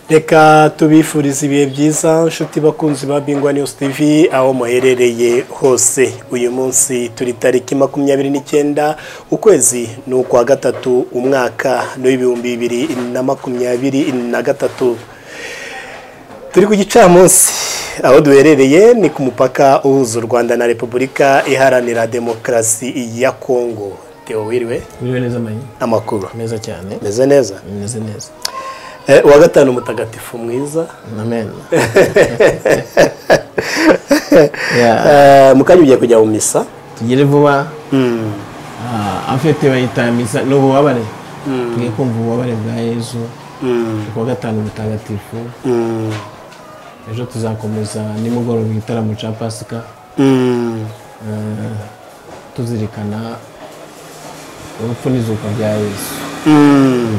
reka tubifurize ibihe byiza inshuti bakunzi ba bingwa news tv aho muherereye hose uyu munsi turi tariki makumyabiri n'icyenda ukwezi ni ukwa gatatu umwaka n'ibihumbi bibiri na makumyabiri na gatatu turi ku gicamunsi aho duherereye ni ku mupaka uhuza u rwanda na repubulika iharanira demokarasi ya kongo teo wiriwe biriwe neza amanyi amakuru meza cyane meze neza bimeze neza Eh, uwa gatanu mutagatifu mwiza amen Eh, mu kanya ugiye kujya mu misa tugere vuba Ah, afite bayita misa ni ububabare tugiye kumva ububabare bwa yezu kuwa gatanu mutagatifu Mm, ejo tuzakomeza nimugoroba igitaramo cya pasika mm, Ah, tuzirikana urupfu n'izuka rya yezu mm.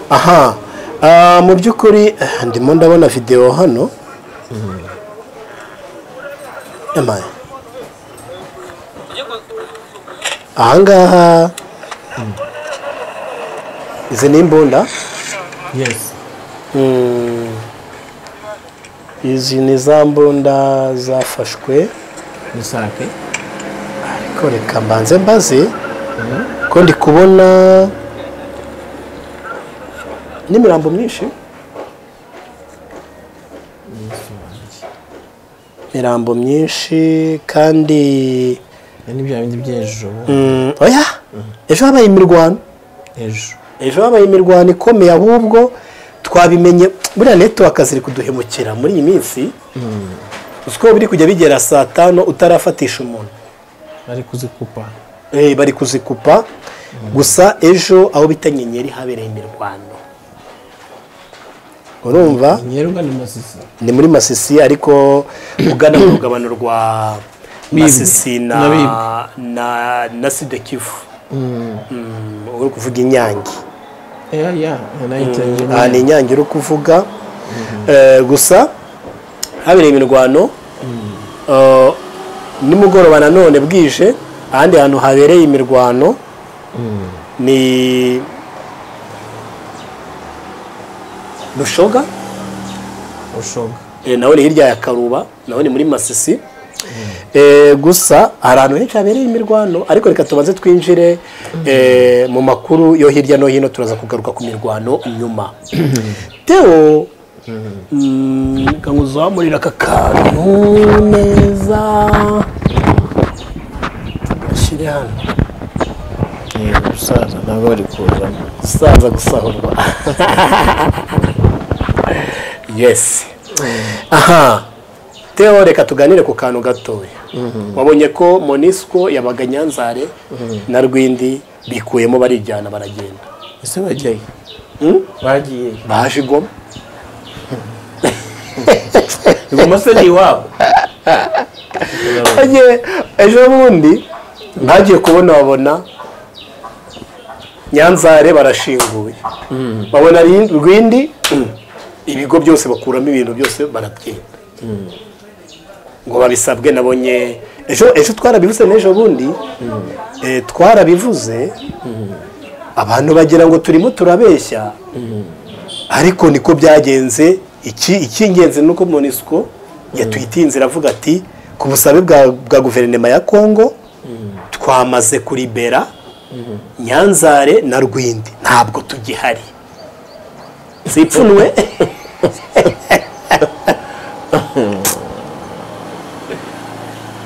aha Ah, mu by'ukuri eh, ndimo ndabona videwo hano emaye ahangaha izi ni imbunda yesi Mm. izi ni za mbunda zafashwe ni sake ariko reka mbanze mbaze ko ndi kubona n'imirambo myinshi imirambo myinshi kandi ni bya bindi by'ejo mm, oya ejo habaye imirwano ejo ejo habaye imirwano ikomeye ahubwo twabimenye buriya netiwaka ziri kuduhemukira muri iyi minsi uzi ko biri kujya bigera saa tanu utarafatisha umuntu bari kuzikupa Eh, bari kuzikupa gusa ejo aho bita nyenyeri habereye imirwano urumva nyeruga ni masisi ni muri masisi ariko ugana mu rugabano rwa Bibwe. masisi na Na na na sidekivu uri kuvuga inyange ya ya yanayitangiranye aha ni inyange uri kuvuga Eh, gusa habereye imirwano Eh, nimugoroba nanone bwije ahandi hantu habereye imirwano ni rushoga ushoga eh, nawe ni hirya ya karuba nawe ni muri masisi Eh, gusa hari ahantu henshi habereye imirwano ariko reka tubanze twinjire eh, mu makuru yo hirya no hino turaza kugaruka ku mirwano nyuma teo kanguzahamurira aka kantu neza tugashyire hano umusaza ntabwo bari kuzamo gusaza gusahurwa yesi aha teo reka tuganire ku kantu gatoya wabonye ko monisco yabaga nyanzare na rwindi bikuyemo barijyana baragenda ese bajyayo Hmm? bagiye baje igoma ibumoso ni iwabo Agiye- ejo bundi ntagiye kubona babona nyanzare barashinguye babona Rin- rwindi mm, ibigo byose bakuramo ibintu byose barabyenda ngo babisabwe nabonye ejo ejo twarabivuze n'ejo bundi eh, twarabivuze abantu bagira ngo turimo turabeshya ariko niko byagenze iki icy'ingenzi ni uko monisco yatwitiye inzira avuga ati ku busabe bwa, bwa guverinoma ya kongo twamaze kuribera nyanzare na rwindi ntabwo tugihari zipfunwe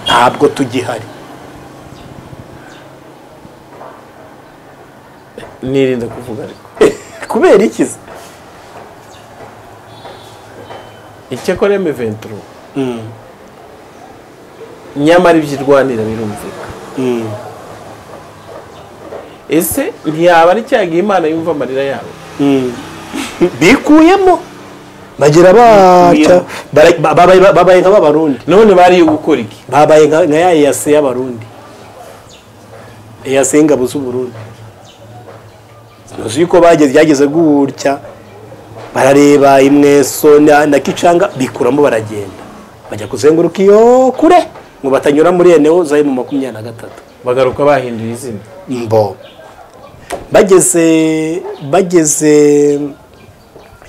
ntabwo tugihari nirinde kuvuga ariko kubera iki se? icyakora eme venturo nyamara ibyo irwanira birumvikana Mm. ese ntiyaba ari cyaga imana yumva amarira yabo Mm. bikuyemo bagira baca bara- ba- babaye babaye nk'ababarundi none bariyo gukora iki babaye nka nka ya eyase y'abarundi eyase y'ingabo z'uburundi ntuzi yuko bageze byageze gutya barareba imweso na na kicanga bikuramo baragenda bajya kuzenguruka iyo kure ngo batanyura muri eneo zari mu makumyabiri na gatatu bagaruka bahinduye izina mbo bageze bageze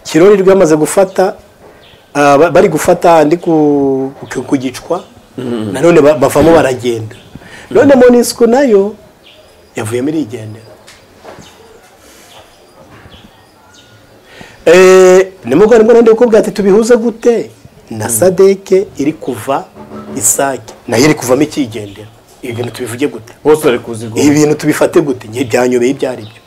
kirori rwamaze gufata ah, ba- bari gufata andi ku ku- ku gicwa nanone ba- bavamo baragenda none monisiko nayo yavuyemo irigendera Eh, ni mugore rimwe na rimwe kukubwira ati tubihuze gute na sadeke iri kuva isake nayo iri kuvamo ikigendera ibi bintu tubivuge gute bose bari kuzigura ibi bintu tubifate gute njye byanyobeye ibyo ari byo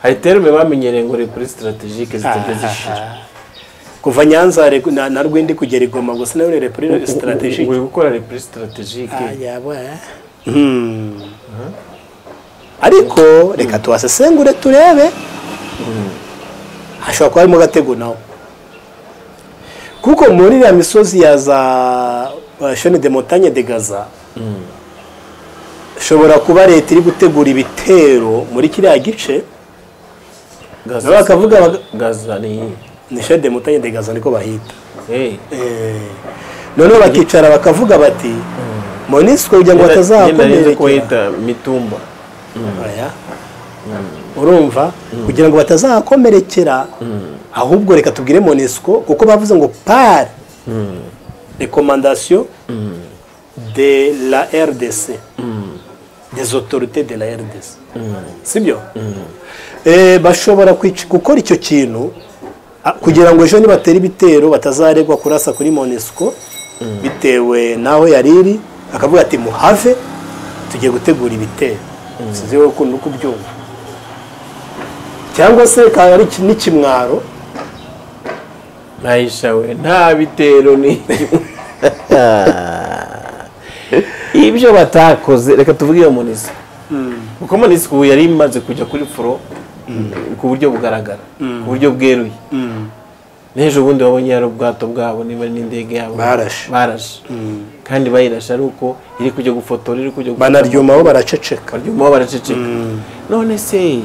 hayiterume bamenyereye ngo uri kuri sitaratejike zitajya zishira kuva nyanza regu- na na rwindi kugera igoma gusa nayo rero kuri uri sitaratejike gukora repuri sitaratejike ariko reka tuwasesengure turebe hashobora kuba harimo gatego nawe kuko muri iriya misozi ya za uh, shene de montagne de gaza shobora kuba leta iri gutegura ibitero muri kiriya gice gaza nabo bakavuga baga- gaza ni iyi ni shene de montagne de gaza niko bahita hey. Eh, noneho bakicara bakavuga bati monisiko kugira ngo nari ko batazahakomerekera yita mitumba Oya. urumva kugira ngo batazahakomerekera ahubwo reka tubwire monisiko kuko bavuze ngo par rekomandasiyo de la rdc des autorités de la rdc sibyo Eh, bashobora kwic- gukora icyo kintu ah, kugira ngo ejo nibatera ibitero batazaregwa kurasa kuri monisiko bitewe n'aho yari iri akavuga ati muhave tugiye gutegura ibitero sinzi wowe ukuntu uri kubyumva cyangwa se kaba ari iki- n'ikimwaro nayisha we nta bitero ni ibyo batakoze reka tuvuge iyo munisi kuko munisi ubu yari imaze kujya kuri furo ku buryo bugaragara ku buryo bweruye n'ejo bundi wabonye yari ubwato bwabo niba ari n'indege yabo Barashe. barashe kandi bayirashe ari uko iri kujya gufotora iri kujya gufata banaryumaho baraceceka baryumaho baraceceka none se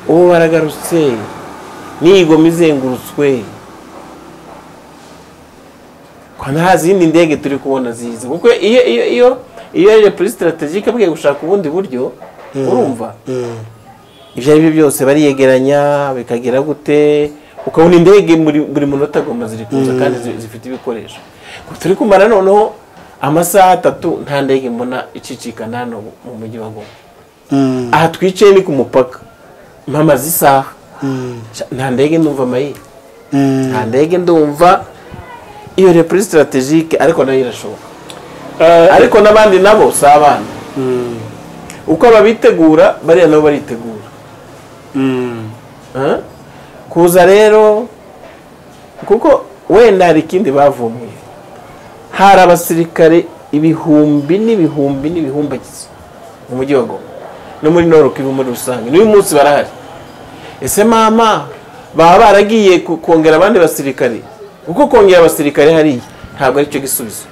ubu baragarutse n'iyigoma izengurutswe kwa nta zindi ndege turi kubona ziza kuko iyo iyo iyo iyo yaje kuri sitaratejike agiye gushaka ubundi buryo urumva ibyo ari byo byose bariyegeranya bikagera gute ukabona indege muri- buri munota agomba ziri kuza kandi zi- zifite ibikoresho Ngo turi kumara noneho amasaha atatu nta ndege mbona icicikana hano mu mujyi wa goma aha twicaye ni ku mupaka mpamaze isaha Sha, nta ndege ndumva amayira nta ndege ndumva iyo repuri sitaratejike ariko nayo irashoboka ariko n'abandi nabo si abana uko ababitegura bariya nabo baritegura Ah? kuza rero kuko wenda hari ikindi bavumbuye hari abasirikare ibihumbi n'ibihumbi n'ibihumbi agize mu mujyi wa goma no muri noruki muri rusange n'uyu munsi barahari ese mama baba baragiye ku- kongera abandi basirikare kuko kongera abasirikare hariya ntabwo aricyo gisubizo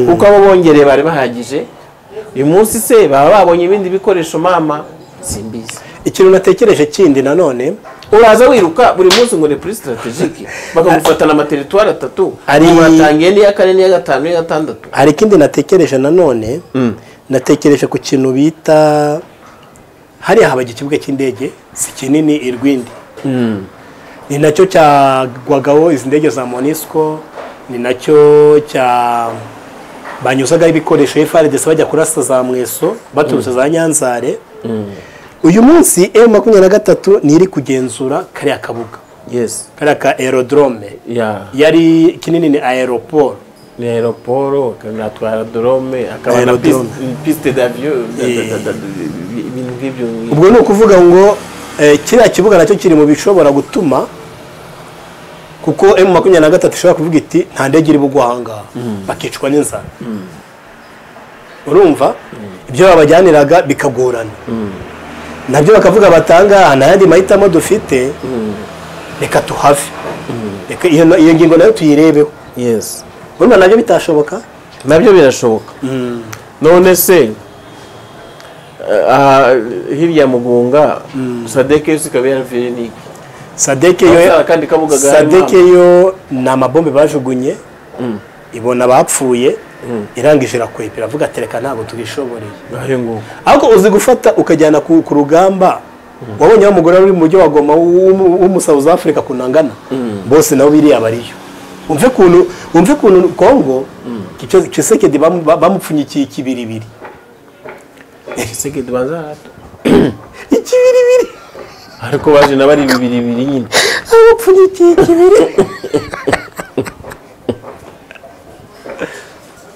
kuko abo bongereye bari bahagije uyu munsi se baba babonye ibindi bikoresho mama simbizi ikintu natekereje kindi nanone uraza wiruka buri munsi ngo ni kuri sitaratejike bakagufatana amateritwari atatu Ari- ubu watangiye n'iya kane n'iya gatanu n'iya gatandatu hari ikindi natekereje nanone natekereje ku kintu bita hariya habaga ikibuga cy'indege si kinini irwindi ni nacyo cyagwagaho izi ndege za monisco ni nacyo cya banyuzagaho ibikoresho frdc bajya kurasa za mweso baturutse za nyanzare uyu munsi m makumyabiri na gatatu ni iri kugenzura kariya kabuga yesi kariya ka aerodrome ya yari kinini ni aeroport ni aeroporo akanatwara dorome akaba na Aerodrome. piste- piste d'avion Eh. ibintu nk'ibyo ubwo ni ukuvuga ngo eh, kiriya kibuga nacyo kiri mu bishobora gutuma kuko emu makumyabiri na gatatu ishobora kuvuga iti nta ndege iri bugwa aha ngaha bakicwa n'inzara urumva ibyo babajyaniraga bikagorana nabyo bakavuga batanga nta yandi mahitamo dufite reka tuhave Reka iyo iyo ngingo nayo tuyirebeho yesi urumva nabyo bitashoboka nabyo birashoboka none se aha hirya mugunga sadeke yose ikaba yaravuye n'iki sadeke Bavuze yo akandi kabuga gahari sadeke yo ni amabombe bajugunye ibona abapfuye irangije irakwepera iravuga ati reka ntabwo tubishoboreye ahe nguko ariko uzi gufata ukajyana ku ku rugamba wabonye wa mugore uri mu mujyi wa goma w'umusawuzi afurika kunangana bose nabo biriya bariyo umve ukuntu umve ukuntu kongo kisekedi bamupfunyikiye ikibiribiri iseke tubanza harato ikibiribiri ariko baje nabo ari bibiri bibiri nyine bamupfunyikiye ikibiri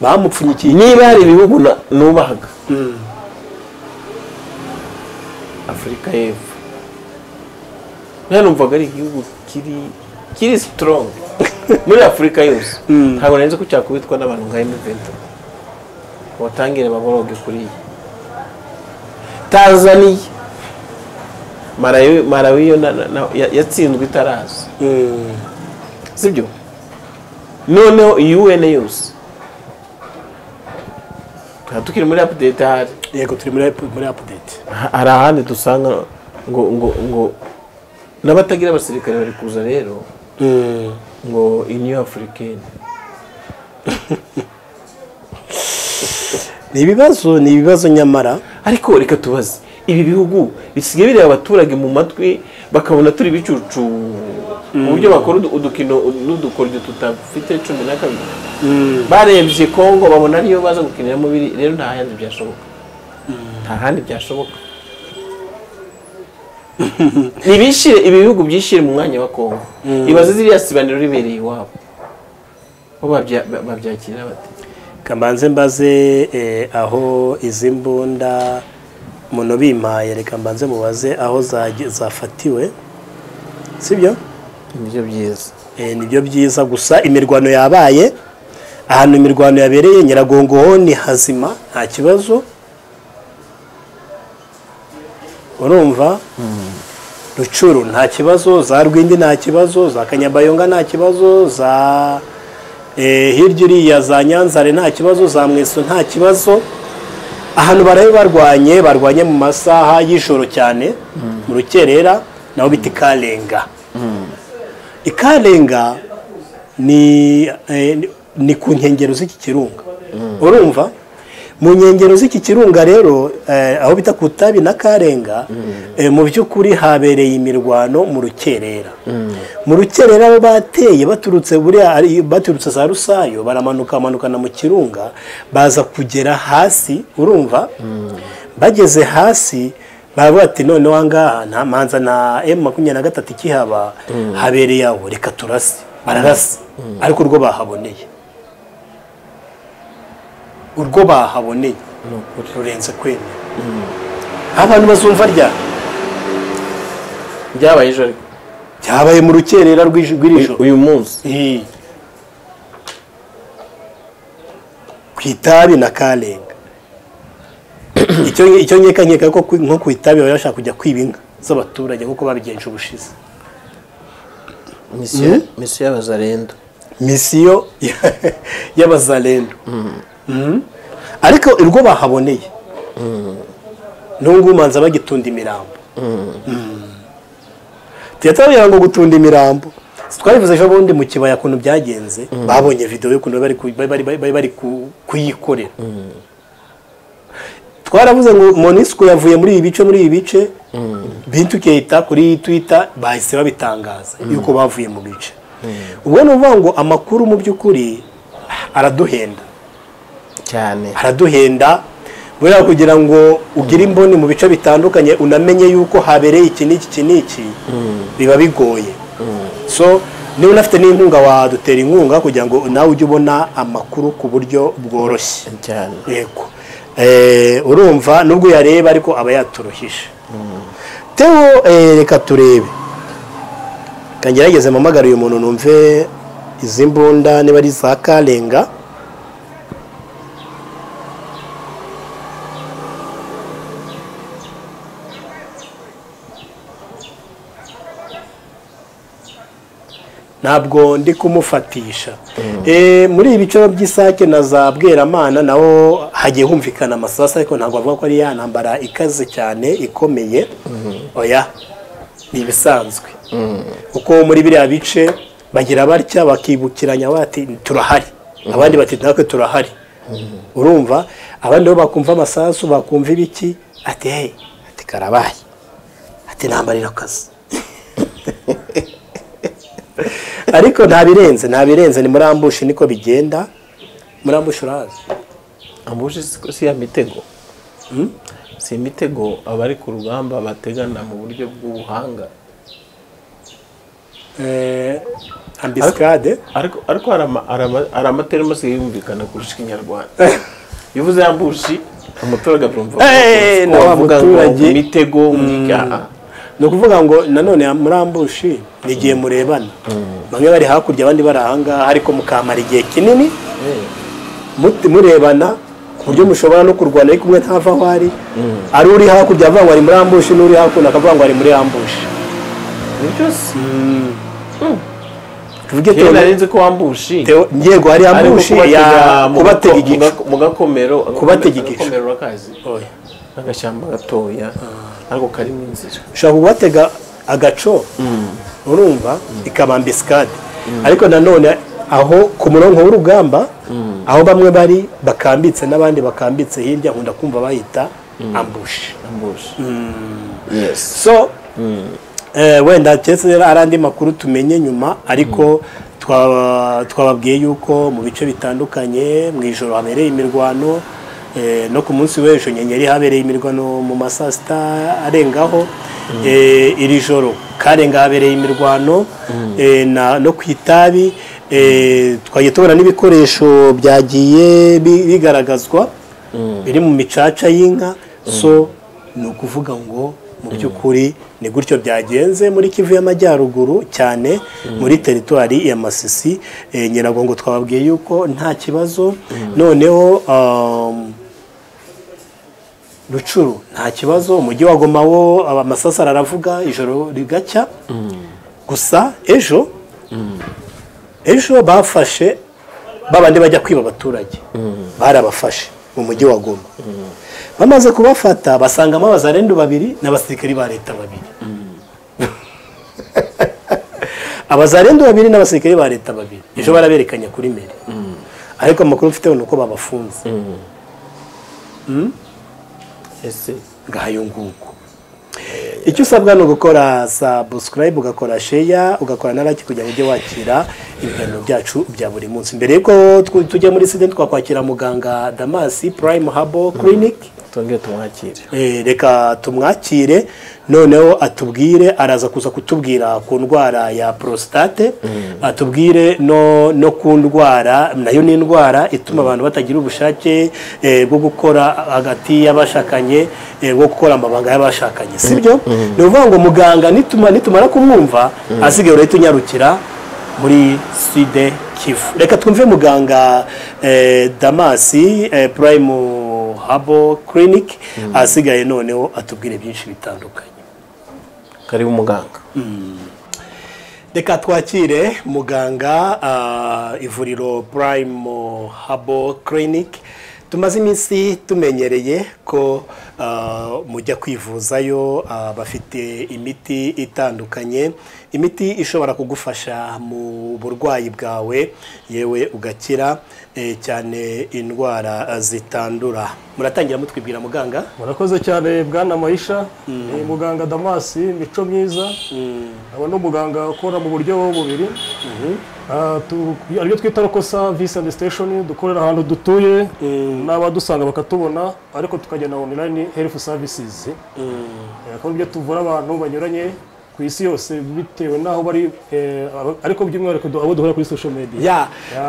bamupfunyikiye niba hari ibihugu na- nubahaga afurika y'epfo nawe numvaga ari igihugu kiri kiri strong muri afurika yose ntabwo nari nzi ko cyakubitwa n'abantu nka emuventi batangire baboroge kuri iyi tanzaniya marawi marawi yo na- na- na- ya- yatsinzwe itaraza Mm. sibyo noneho iyi un yose nta tukiri muri apudeti ahari yego turi muri muri apudeti hari ahandi dusanga ngo ngo ngo n'abatagira abasirikare bari kuza rero ngo iniyo afurikeni ni ibibazo ni ibibazo nyamara ariko reka tubaze ibi bihugu bisigaye bireba abaturage mu matwi bakabona turi ibicucu mu buryo bakora udu- udukino n'udukoryo tutafite cumi na kabiri barebye kongo babona ariyo baza gukiniramo biri rero nta handi byashoboka nta handi byashoboka ntibishire ibi bihugu byishire mu mwanya wa kongo ibaze ziriya sibaniro ribereye iwabo bo babya- babyakira bate kamanze mbaze eh, aho izi mbunda muno bimaye reka mbanze mubaze aho zagi- zafatiwe sibyo nibyo byiza Eh, nibyo byiza gusa imirwano yabaye ahantu imirwano yabereye nyiragongo ho ni hazima nta kibazo urumva rucuru nta kibazo za rwindi nta kibazo za kanyabayonga nta kibazo za eh, hirya iriya za nyanzare nta kibazo za mweso nta kibazo ahantu barabe barwanye barwanye mu masaha y'ijoro cyane mu rukerera naho bita ikarenga ikarenga ni eh, ni- ni ku nkengero z'iki kirunga urumva mu nkengero z'iki kirunga rero eh, aho bita ku tabi na karenga eh, mu by'ukuri habereye imirwano mu rukerera mu rukerera abo bateye baturutse buriya ari- baturutse za rusayo baramanuka bamanukana mu kirunga baza kugera hasi urumva bageze hasi baravuga ati noneho ahangaha nta manza na emu makumyabiri na gatatu ikihaba habereye aho reka turase bararasa ariko urwo bahaboneye urwo bahaboneye ni ukuri rurenze kwemera aho abantu bazumva rya byabaye ejo ariko byabaye mu rukerera rw'ij- rw'iri joro uyu munsi Eh. ku itabi na karenga icyo icyo nkeka nkeka ko ku- nko ku itabi baba bashaka kujya kwiba inka z'abaturage nk'uko babigenje ubushize misiyo misiyo y'abazarendo misiyo y'abazalendo Mhm. ariko urwo bahaboneye n'ubu ngubu manza bagitunda imirambo tuyatabiye ngo gutunda imirambo twabivuze ejo bundi mu kibaya kuntu byagenze babonye videwo y'ukuntu bari ku- bari- bari- bari- bari ku- kuyikorera twaravuze ngo monisiko yavuye muri ibi bice muri ibi bice bintu kehita kuri twita bahise babitangaza yuko bavuye mu bice ubwo ni ukuvuga ngo amakuru mu by'ukuri araduhenda cyane araduhenda buriya kugira ngo ugire imboni mu bice bitandukanye unamenye yuko habereye iki n'iki iki n'iki biba bigoye so niba unafite n'inkunga wadutera inkunga kugira ngo nawe ujye ubona amakuru ku buryo bworoshye cyane yego Eh, urumva nubwo uyareba ariko aba yaturuhije tewo eh, reka turebe kangerageze mpamagare uyu muntu numve izi mbunda niba ari za karenga ntabwo ndi kumufatisha Eh, muri ibi bice by'isake na za bweramana naho hagiye humvikana amasasu ariko ntabwo bavuga ko ari ya ntambara ikaze cyane ikomeye oya ni ibisanzwe kuko muri biriya bice bagira batya bakibukiranya bati turahari abandi bati natwe turahari urumva abandi bo bakumva amasasu bakumva ibiki ati hey ati karabaye ati ati nambarira akazi ariko nta birenze nta birenze ni muri ambushi niko bigenda muri ambushi urazi ambushi si si ya mitego si imitego abari ku rugamba bategana mu buryo bw'ubuhanga Eh, ambisikade ariko ariko hari ama- hari ama- hari amaterima asigaye yumvikana kurusha ikinyarwanda iyo uvuze ambushi umuturage abyumva Eh, ko na wa wavuga ngo muturage. imitego mwicyaha ni ukuvuga ngo nanone muri ambushi ni igihe murebana bamwe bari hakurya abandi bari ahangaha ariko mukamara igihe kinini muti- murebana ku buryo mushobora no kurwana ariko umwe ntava aho ari ari uri hakurya avuga ngo ari muri ambushi n'uri hakuno akavuga ngo ari muri ambushi ni byose tuvuge iyo teo- nari nzi ko wambushi teo- yego hari ari nko ambushi ya kubatega mu kubatega gako- igicu mu gakomero Kubatega igicu. agakomero urakazi Oya. agashyamba gatoya ariko karimo inzira ushobora kubatega agaco urumva ikaba ambisikade ariko nanone aho ku murongo w'urugamba aho bamwe bari bakambitse n'abandi bakambitse hirya nkunda kumva bayita ambushi ambushi yes so eh, wenda keretse rero ari andi makuru tumenye nyuma ariko twaba- twababwiye yuko mu bice bitandukanye mu ijoro habereye imirwano eh, no ku munsi w'ejo nyenyeri habereye imirwano mu ma saa sita arengaho Eh, iri joro karenga habereye imirwano eh, na- no ku itabi eh, twagiye tubona n'ibikoresho byagiye bi- bigaragazwa biri mu micaca y'inka so ni ukuvuga ngo mu by'ukuri ni gutyo byagenze muri kivu y'amajyaruguru cyane muri teritwari ya masisi Eh, nyiragongo twababwiye yuko nta kibazo noneho um, rucuru nta kibazo umujyi wa goma wo amasasara aravuga ijoro rigacya gusa ejo ejo bafashe babandi bajya kwiba abaturage barabafashe mu mujyi wa goma bamaze kubafata basangamo abazarendu babiri n'abasirikari ba leta babiri abazarendu babiri n'abasirikari ba leta babiri ejo baraberekanye kuri mbere ariko amakuru mfite ni uko babafunze ese ngayo nguko icyo usabwa ni ugukora subscribe ugakora share ugakora na like kugira ngo ujye wakira ibiganiro byacu bya buri munsi mbere yuko tw- tujya muri side twakwakira muganga damasi prime habo clinic twongere tumwakire Eh, reka tumwakire noneho atubwire araza kuza kutubwira ku ndwara ya prostate atubwire no no ku ndwara nayo ni indwara ituma abantu batagira ubushake eh, bwo gukora hagati y'abashakanye eh, bwo gukora amabanga y'abashakanye sibyo ni ukuvuga ngo muganga nituma nitumara kumwumva asigaye urahita unyarukira muri side kivu reka twumve muganga eh, damasi eh, prime habo clinic ahasigaye noneho atubwire byinshi bitandukanye karibu muganga reka twakire muganga ah, ivuriro prime habo clinic tumaze iminsi tumenyereye ko ah, mujya kwivuzayo ah, bafite imiti itandukanye imiti ishobora kugufasha mu burwayi bwawe yewe ugakira eh, cyane indwara ah, zitandura muratangira mutwibwira muganga murakoze cyane bwana Mahisha ni muganga damasi mico myiza aba ni umuganga ukora mu buryo bw'umubiri Ah, tu- aribyo twita rokosa visi andi siteshoni dukorera ahantu dutuye n'abadusanga bakatubona ariko tukagenda onurayini herifu savisizi akaba aribyo tuvura abantu banyuranye ku isi yose bitewe n'aho bari eh, ariko by'umwihariko du- abo duhura kuri social media ya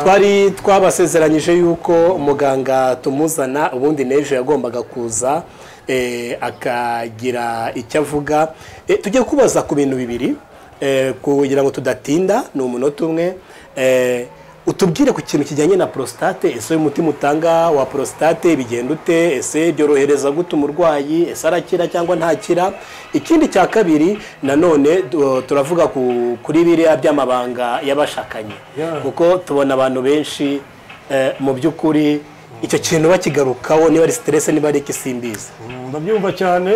twari twabasezeranyije yuko muganga tumuzana ubundi n'ejo yagombaga kuza eh, akagira icyo avuga Eh, tujye kubaza ku bintu bibiri eh, kugira ngo tudatinda ni umunota umwe Eh, utubwire ku kintu kijyanye na prostate ese umutima utanga wa prostate bigenda ute ese byorohereza gute umurwayi ese arakira cyangwa ntakira ikindi cya kabiri nanone du- turavuga ku- kuri biriya by'amabanga y'abashakanye Yeah. kuko tubona abantu benshi eh, mu by'ukuri icyo kintu bakigarukaho niba ari stress niba ari ikisimbizi ndabyumva cyane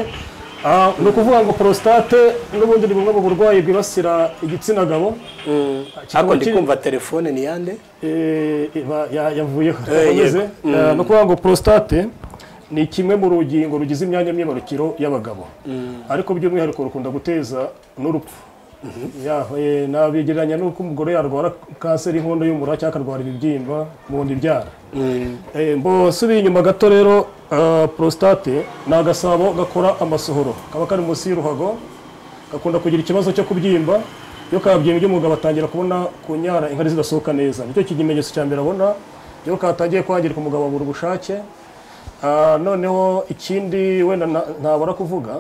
Ah, ni ukuvuga ngo prostate n'ubundi ni bumwe mu burwayi bwibasira igitsina gabo Kikaba ariko ndi kiri- kumva telefone ni yande Eh, iba- ya- yavuyeho Eh, yakomeze yego. Eh, ni ukuvuga ngo prostate ni kimwe mu rugingo rugize imyanya myibarukiro y'abagabo ariko by'umwihariko rukunda guteza n'urupfu yahuye nabigereranya n'uko umugore yarwara kanseri y'inkondo y'umura cyangwa akarwara ibibyimba mu nda ibyara Eh, mbo subiye inyuma gato rero ah, prostate ni agasabo gakora amasohoro kaba kari munsi y'uruhago gakunda kugira ikibazo cyo kubyimba iyo kabyimbye umugabo atangira kubona kunyara inkari zidasohoka neza nicyo kimenyetso cya mbere abona iyo katangiye kwangirika umugabo abura ubushake Ah, noneho ikindi wenda na- ntabura kuvuga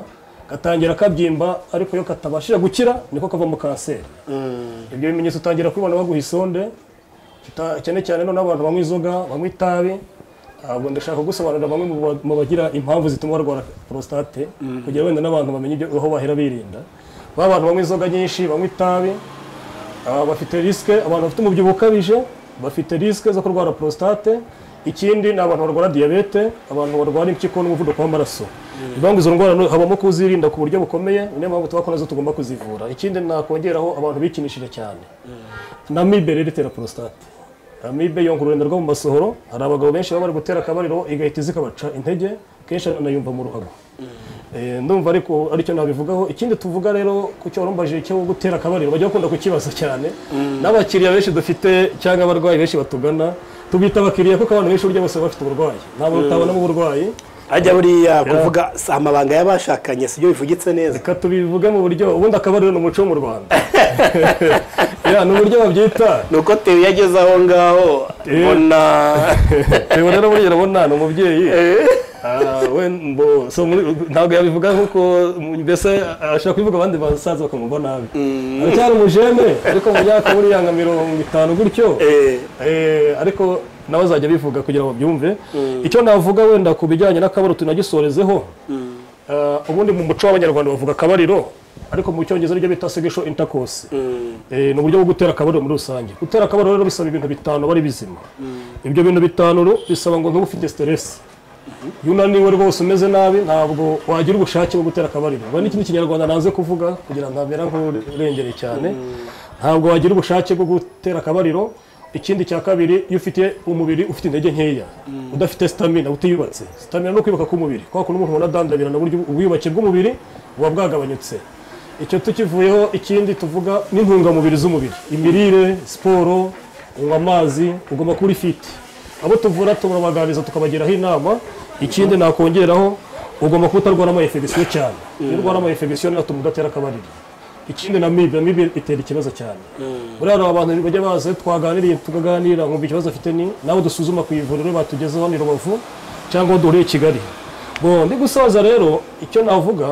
gatangira kabyimba ariko iyo katabashije gukira niko kavamo kanseri ibyo bimenyetso utangira kubibona baguha isonde Ta- cyane cyane noneho abantu banywa inzoga banywa itabi ntabwo ndashaka gusobanurira bamwe mu ba- mu bagira impamvu zituma barwara prostate kugira wenda n'abantu bamenye ibyo- aho bahera birinda ba bantu banywa inzoga nyinshi banywa itabi ah, bafite risike abantu bafite umubyibuho ukabije bafite risike zo kurwara prostate ikindi ni abantu barwara diyabete abantu barwara impyiko n'umuvuduko w'amaraso ni ngombwa izo ndwara no- habamo kuzirinda ku buryo bukomeye niyo mpamvu tuba ko nazo tugomba kuzivura ikindi nakongeraho abantu bikinishije cyane amibe rero itera porositate amibe yonka ururenda rwo mu masohoro hari abagabo benshi baba bari gutera akabariro igahita zikabaca intege kenshi anayumva mu ruhago Eh, ndumva ariko aricyo nabivugaho ikindi tuvuga rero ku cyo warumbaje cyo gutera akabariro bajya bakunda kukibaza cyane n'abakiriya benshi dufite cyangwa abarwayi benshi batugana tubita abakiriya kuko abantu benshi burya bose baba bafite uburwayi ntabwo utabonamo uburwayi hajya buriya kuvuga si amabanga y'abashakanye sibyo bivugitse neza reka tubivuge mu buryo ubundi akabariro ni umuco wo mu rwanda Ya, ni uburyo babyita ni uko tewe yageze aho ngaho mbona Ubu rero burya urabona ni umubyeyi Ah, we mbo- so muri- ntabwo yabivuga nkuko mbese ashaka kubivuga abandi basaza bakamubona nabi aracyari umujene ariko mu myaka buriya nka mirongo itanu gutyo Eh, Eh, ariko nawe azajya bivuga kugira ngo babyumve icyo navuga wenda ku bijyanye n'akabariro tunagisorezeho Ah, ubundi mu muco w'abanyarwanda bavuga akabariro ariko mu cyongereza aribyo bita segisho intakose ni uburyo bwo gutera akabariro muri rusange gutera akabariro rero bisaba ibintu bitanu bari bizima ibyo bintu bitanu rero bisaba ngo ntube ufite siteresi iyo unaniwe rwose umeze nabi ntabwo wagira ubushake bwo gutera akabariro Ngo n'ikindi kinyarwanda nanze kuvuga kugira ngo ntamera nk'urengere cyane ntabwo wagira ubushake bwo gutera akabariro ikindi cya kabiri iyo ufite umubiri ufite intege nkeya udafite stamina utiyubatse stamina no kwibuka k'umubiri kwa kuntu umuntu unadandabirana uburyo ubwiyubake bw'umubiri buba bwagabanyutse icyo tukivuyeho ikindi tuvuga n'intungamubiri z'umubiri imirire siporo unywa amazi ugomba kuba uri fiti abo tuvura turabaganiriza tukabagiraho inama ikindi nakongeraho ugomba kuba utarwara ama infection cyane iyo urwara ama infection atuma udatera akabariro ikindi na mibe mibe itera ikibazo cyane buriya hari abantu bajya baza twaganiriye tukaganira nkumva ikibazo afite ni nabo dusuzuma ku ivuriro batugezeho ni rubavu cyangwa aho duhuriye i kigali bo ndi gusoza rero icyo navuga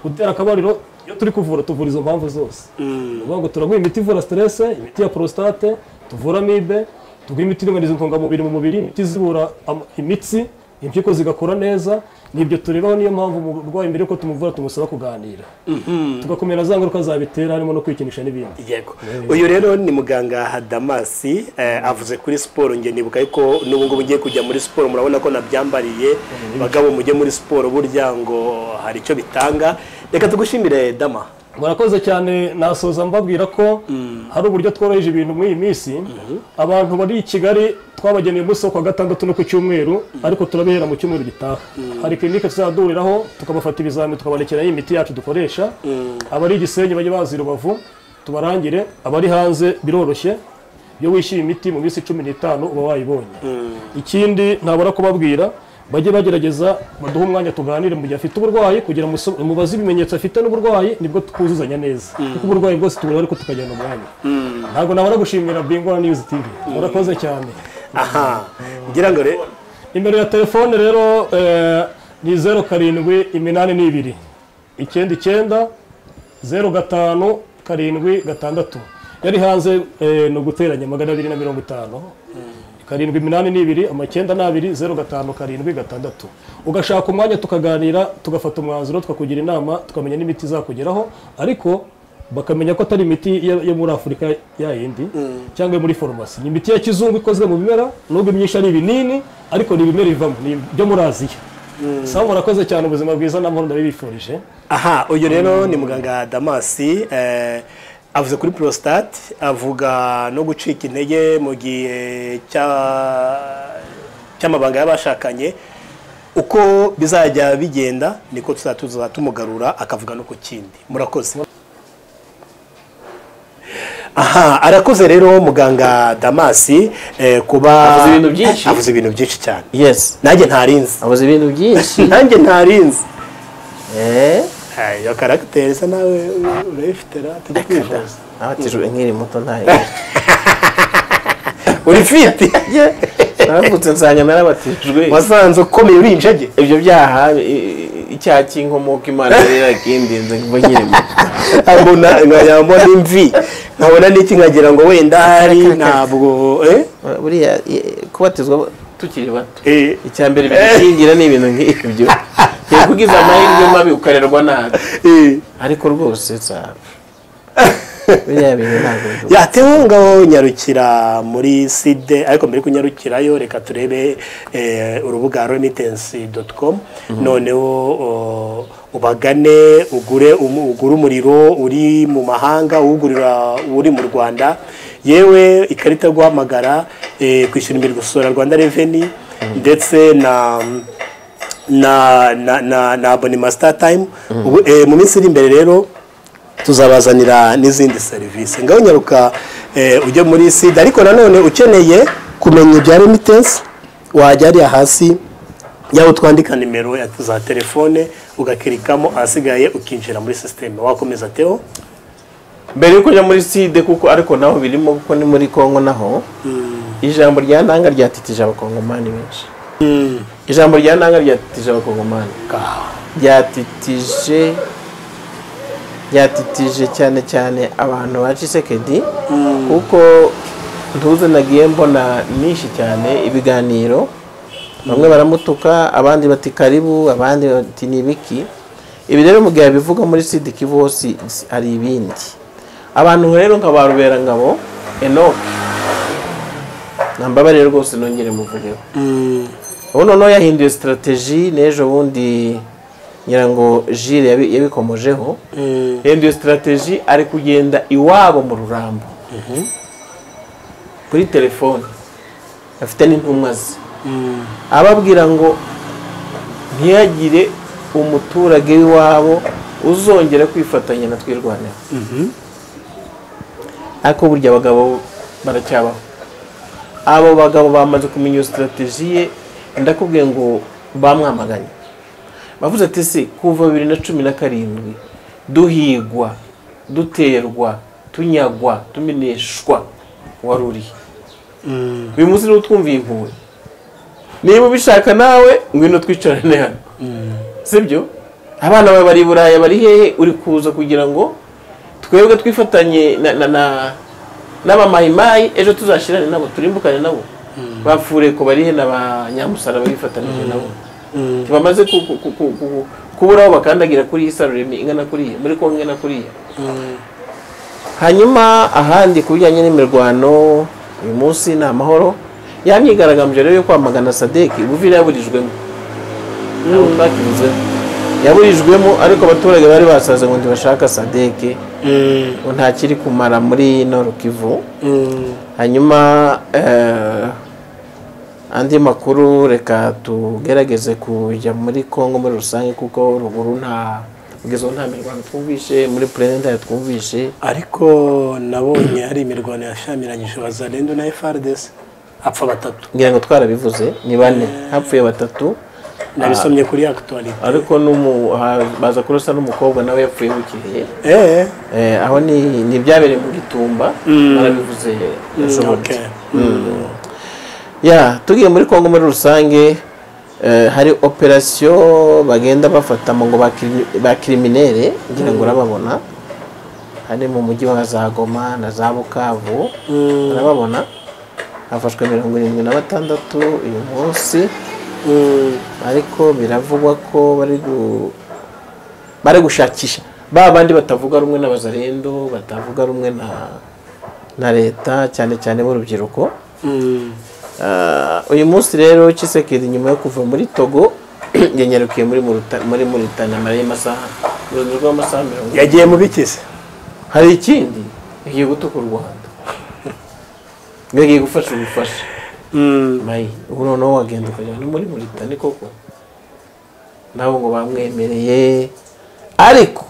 gutera akabariro iyo turi kuvura tuvura izo mpamvu zose ni ukuvuga ngo turaguha imiti ivura siterese imiti ya porositate tuvura amibe tuguha imiti iringaniza intungamubiri mu mubiri imiti izibura am- imitsi impyiko zigakora neza nibyo tureraho niyo mpamvu umurwayi mbere yuko tumuvura tumusaba kuganira tugakumira za ngaruka zabitera harimo no kwikinisha n'ibindi yego uyu rero ni muganga hadamasi eh, avuze kuri siporo njye nibuka yuko n'ubu ngubu ngiye kujya muri siporo murabona ko nabyambariye bagabo mujye muri siporo burya ngo hari icyo bitanga reka tugushimire dama murakoze cyane nasoza mbabwira ko hari uburyo tworoheje ibintu muri iyi minsi abantu bari i kigali twabageneye umunsi wo kuwa gatandatu no ku cyumweru ariko turabihera mu cyumweru gitaha hari kirinike tuzahuriraho tukabafata ibizamini tukabandikiraho imiti yacu dukoresha abari i gisenyi bajye bazi i rubavu tubarangire abari hanze biroroshye iyo wishyuye imiti mu minsi cumi n'itanu uba wayibonye ikindi ntabura kubabwira bajye bagerageza baduhe umwanya tuganire mu gihe afite uburwayi kugira ngo muso- mubaze ibimenyetso afite n'uburwayi nibwo twuzuzanya neza kuko uburwayi bwose tubureba ariko tukajyana umwanya ntabwo nabura gushimira bingwa niyuzi tivi murakoze cyane aha ngira ngo re- nimero ya telefone rero eh, ni zeru karindwi iminani n'ibiri icyenda icyenda zeru gatanu karindwi gatandatu yari hanze eh, ni uguteranya magana abiri na mirongo itanu karindwi iminani n'ibiri amacyenda n'abiri zeru gatanu karindwi gatandatu ugashaka umwanya tukaganira tugafata umwanzuro tukakugira inama tukamenya n'imiti izakugeraho ariko bakamenya ko atari imiti yo yo muri afurika ya yindi cyangwa yo muri farumasi ni imiti ya kizungu ikozwe mu bimera nubwo imyinshi ari ibinini ariko ni ibimera ivamo ni ibyo muri aziya sawa murakoze cyane ubuzima bwiza n'amahoro ndabibifurije aha uyu rero ni muganga damasi eh, avuze kuri prostate avuga no gucika intege mu gihe cya- cy'amabanga y'abashakanye uko bizajya bigenda niko tuzajya tuza tumugarura akavuga no ku kindi murakoze aha arakoze rero muganga damasi eh, kuba Avuze ibintu byinshi. avuze ibintu byinshi cyane yesi nanjye ntarinzi abuze ibintu byinshi nanjye ntarinzi eee Ay, iyo karagiteri isa nawe urayifite ra tujya kwivuza nabatijwe nkiri muto ntayo uri fiti naravutse nsanga narabatijwe wasanze ukomeye uri injege ibyo byaha i- i- icyaha cy'inkomoka imana rero yakindinze kuva nkiri muto nkabona nkayabona imvi nkabona n'iki nkagira ngo wenda hari ntabwo eh? buriya i- kubatizwa tukiri bato Eh, icya mbere bidukingira ni ibintu nk'ibyo yakugize amahirwe mabi ukarerwa nabi eh. ariko rwose sa biriya bintu ntabwo biduka yatewe ngaho nyarukira muri side ariko mbere yo kunyarukirayo reka turebe eh, urubuga remittance com noneho o, ubagane ugure umu- ugure umuriro uri mu mahanga ugurira uri mu rwanda yewe ikarita yo guhamagara eh, kwishyura imirimo gusora rwanda reveni ndetse na na na na, na abonema star time Ubu, eh, mu minsi iri imbere rero tuzabazanira n'izindi serivisi ngaho nyaruka eh, ujye muri sida ariko nanone ukeneye kumenya ibya remittance wajya hariya hasi yaho twandika nimero ya za telefone ugakirikamo ahasigaye ukinjira muri sisiteme wakomeza teo mbere yo kujya muri side kuko ariko naho birimo kuko ni muri kongo naho ijambo rya ndanga ryatitije abakongomani benshi ijambo rya ndanga ryatitije abakongomani ryatitije ryatitije cyane cyane abantu ba cisekedi kuko ntuze nagiye mbona nyinshi cyane ibiganiro bamwe baramutuka abandi bati karibu abandi bati ni ibiki ibi rero mu gihe bivuga muri sida kivu hose hari ibindi abantu rero nka ba ruberangabo enoke nambabarire rwose nongere muvugeho ubu noneho yahinduye sitarategi n'ejo bundi ngira ngo jire yabi- yabikomojeho yahinduye sitarategi ari kugenda iwabo mu rurambo kuri telefone afite n'intumwa ze ababwira ngo ntiyagire umuturage w'iwabo uzongera kwifatanya na twirwanira ariko burya abagabo baracyabaho abo bagabo bamaze kumenya iyo sitarategi ye ndakubwiye ngo bamwamaganye bavuze ati se kuva bibiri na cumi na karindwi duhigwa duterwa tunyagwa tumeneshwa wari urihe uyu munsi niba utwumviye impuhwe niba ubishaka nawe ngwino twicarane hano sibyo abana bawe bari i buraya bari hehe uri kuza kugira ngo twebwe twifatanye na na na n'abamayimayi ejo tuzashirane nabo turimbukane nabo bafure ko bari he na ba nyamusara bifatanije nabo bamaze ku- ku- ku- ku- ku- kubura aho bakandagira kuri iyi saruremi ingana kuriya muri kongo ingana kuriya hanyuma ahandi ku bijyanye n'imirwano uyu munsi ni amahoro yamyigaragambije rero yo kwamagana sadeki ubuvira yaburijwemo ntabwo twakibuzeho yaburijwemo ariko abaturage bari basaze ngo ntibashaka sadeki ngo ntakiri kumara muri Nord Kivu hanyuma eh, andi makuru reka tugerageze kujya muri Kongo muri rusange kuko ruguru nta kugeza ubu nta mirwano twumvishe muri purene ntayo twumvishe ariko nabonye hari imirwano yashamiranyije wazarendo na frdc apfa batatu ngira ngo twarabivuze ni bane hapfuye batatu nabisomye kuri actualite ariko n'umu- ha- baza kurusa n'umukobwa nawe yapfuye bukeye eh Eh, aho ni ni ibyabereye mu gitumba barabivuze okay. ejobundi ya tugiye muri kongo muri rusange eh, hari operasiyo bagenda bafata mu ngo ba kirimi- ba kiriminere ngira ngo urababona hari mu mujyi wa za goma na za bukavu urababona hafashwe mirongo irindwi na batandatu uyu munsi ariko biravugwa ko bari gu- bari gushakisha ba bandi batavuga rumwe n'abazarendo batavuga rumwe na na leta cyane cyane b'urubyiruko Mm. Ah, uyu munsi rero Tshisekedi nyuma yo kuva muri Togo yanyarukiye muri Muruta- muri Muritani amara y'amasaha uruzi rw'amasaha mirongo ine. yagiye mu bikizi hari ikindi yagiye gutuka u Rwanda yagiye gufasha ubufasha mayi ubu noneho wagenda ukajya no muri Muritani koko nabo ngo bamwemereye ariko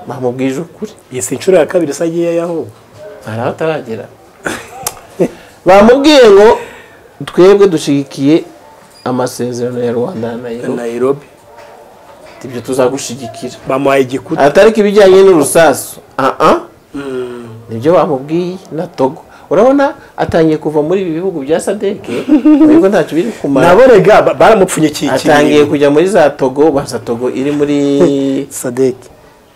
bamubwije ukuri iyi si inshuro ya kabiri se agiyeyo ahubwo hari aho ataragera bamubwiye ngo twebwe dushyigikiye amasezerano ya rwanda na nayo nairobi ibyo tuzagushigikira bamuhaye igikuta atari ko ibijyanye n'urusasu aha nibyo bamubwiye na togo urabona atangiye kuva muri ibi bihugu bya sadeke ntabwo ntacyo biri kumara naborega ba- baramupfunyikiye atangiye kujya muri za togo baza togo iri muri sadeki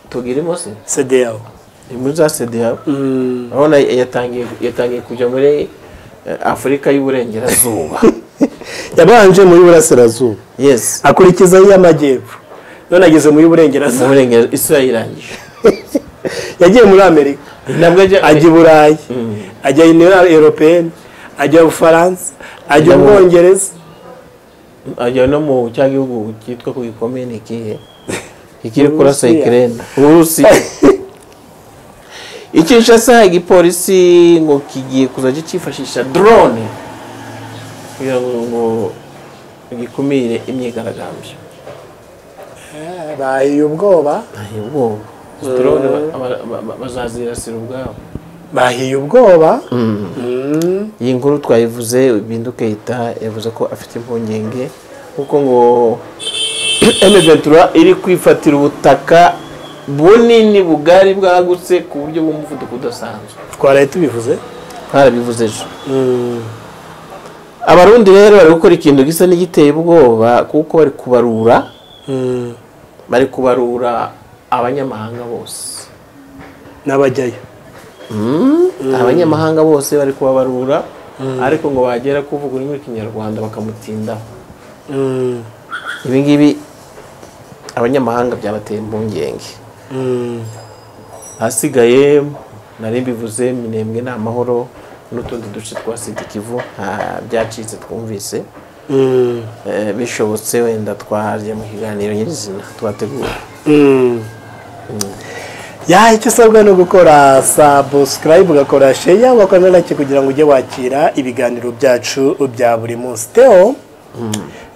togo irimo se cdl iri muri za sedeya urabona yatangiye yatangiye kujya muri eh, afurika y'uburengerazuba yabanje muri burasirazuba yesi akurikiza iy'amajyepfo none ageze muri mu burengerazuba burengerazuba isura irangije yagiye muri amerika ntabwo ajya ajya i burayi ajya inera europeyeni ajya ubufaransa ajya Ajya mu- ubwongereza ajya no mu cya gihugu cyitwa ku gikomeye ni ikihe ikiri kurasa Uburusiya. ikirere uburusiya ikinshasa igipolisi ngo kigiye kuzajya cyifashisha drone kugira ngo ngo gikumire imyigaragambyo bahiye ubwoba ntahe ubwoba Izi drone ba- ba- ba- bazazirasira ubwabo bahiye ubwoba iyi nkuru twayivuze bindu keyita yavuze ko afite impungenge kuko ngo emeventura iri kwifatira ubutaka bunini bugari bwagutse ku buryo bw'umuvuduko udasanzwe twaraye tubivuze twarabivuze ejo abarundi rero bari gukora ikintu gisa n'igiteye ubwoba kuko bari kubarura bari kubarura abanyamahanga bose n'abajyayo abanyamahanga bose bari kubabarura ariko ngo bagera kuvuga ururimi rw'ikinyarwanda bakamutindaho ibi ngibi abanyamahanga byabateye impungenge ahasigaye nari mbivuze minembwe ni amahoro n'utundi duce twa sida kivu nta byacitse twumvise Eh, bishobotse wenda twajya mu kiganiro nyirizina twategura ya icyo usabwa ni ugukora sabusikarayibu ugakora sheya ugakorana nake kugira ngo ujye wakira ibiganiro byacu bya buri munsi teo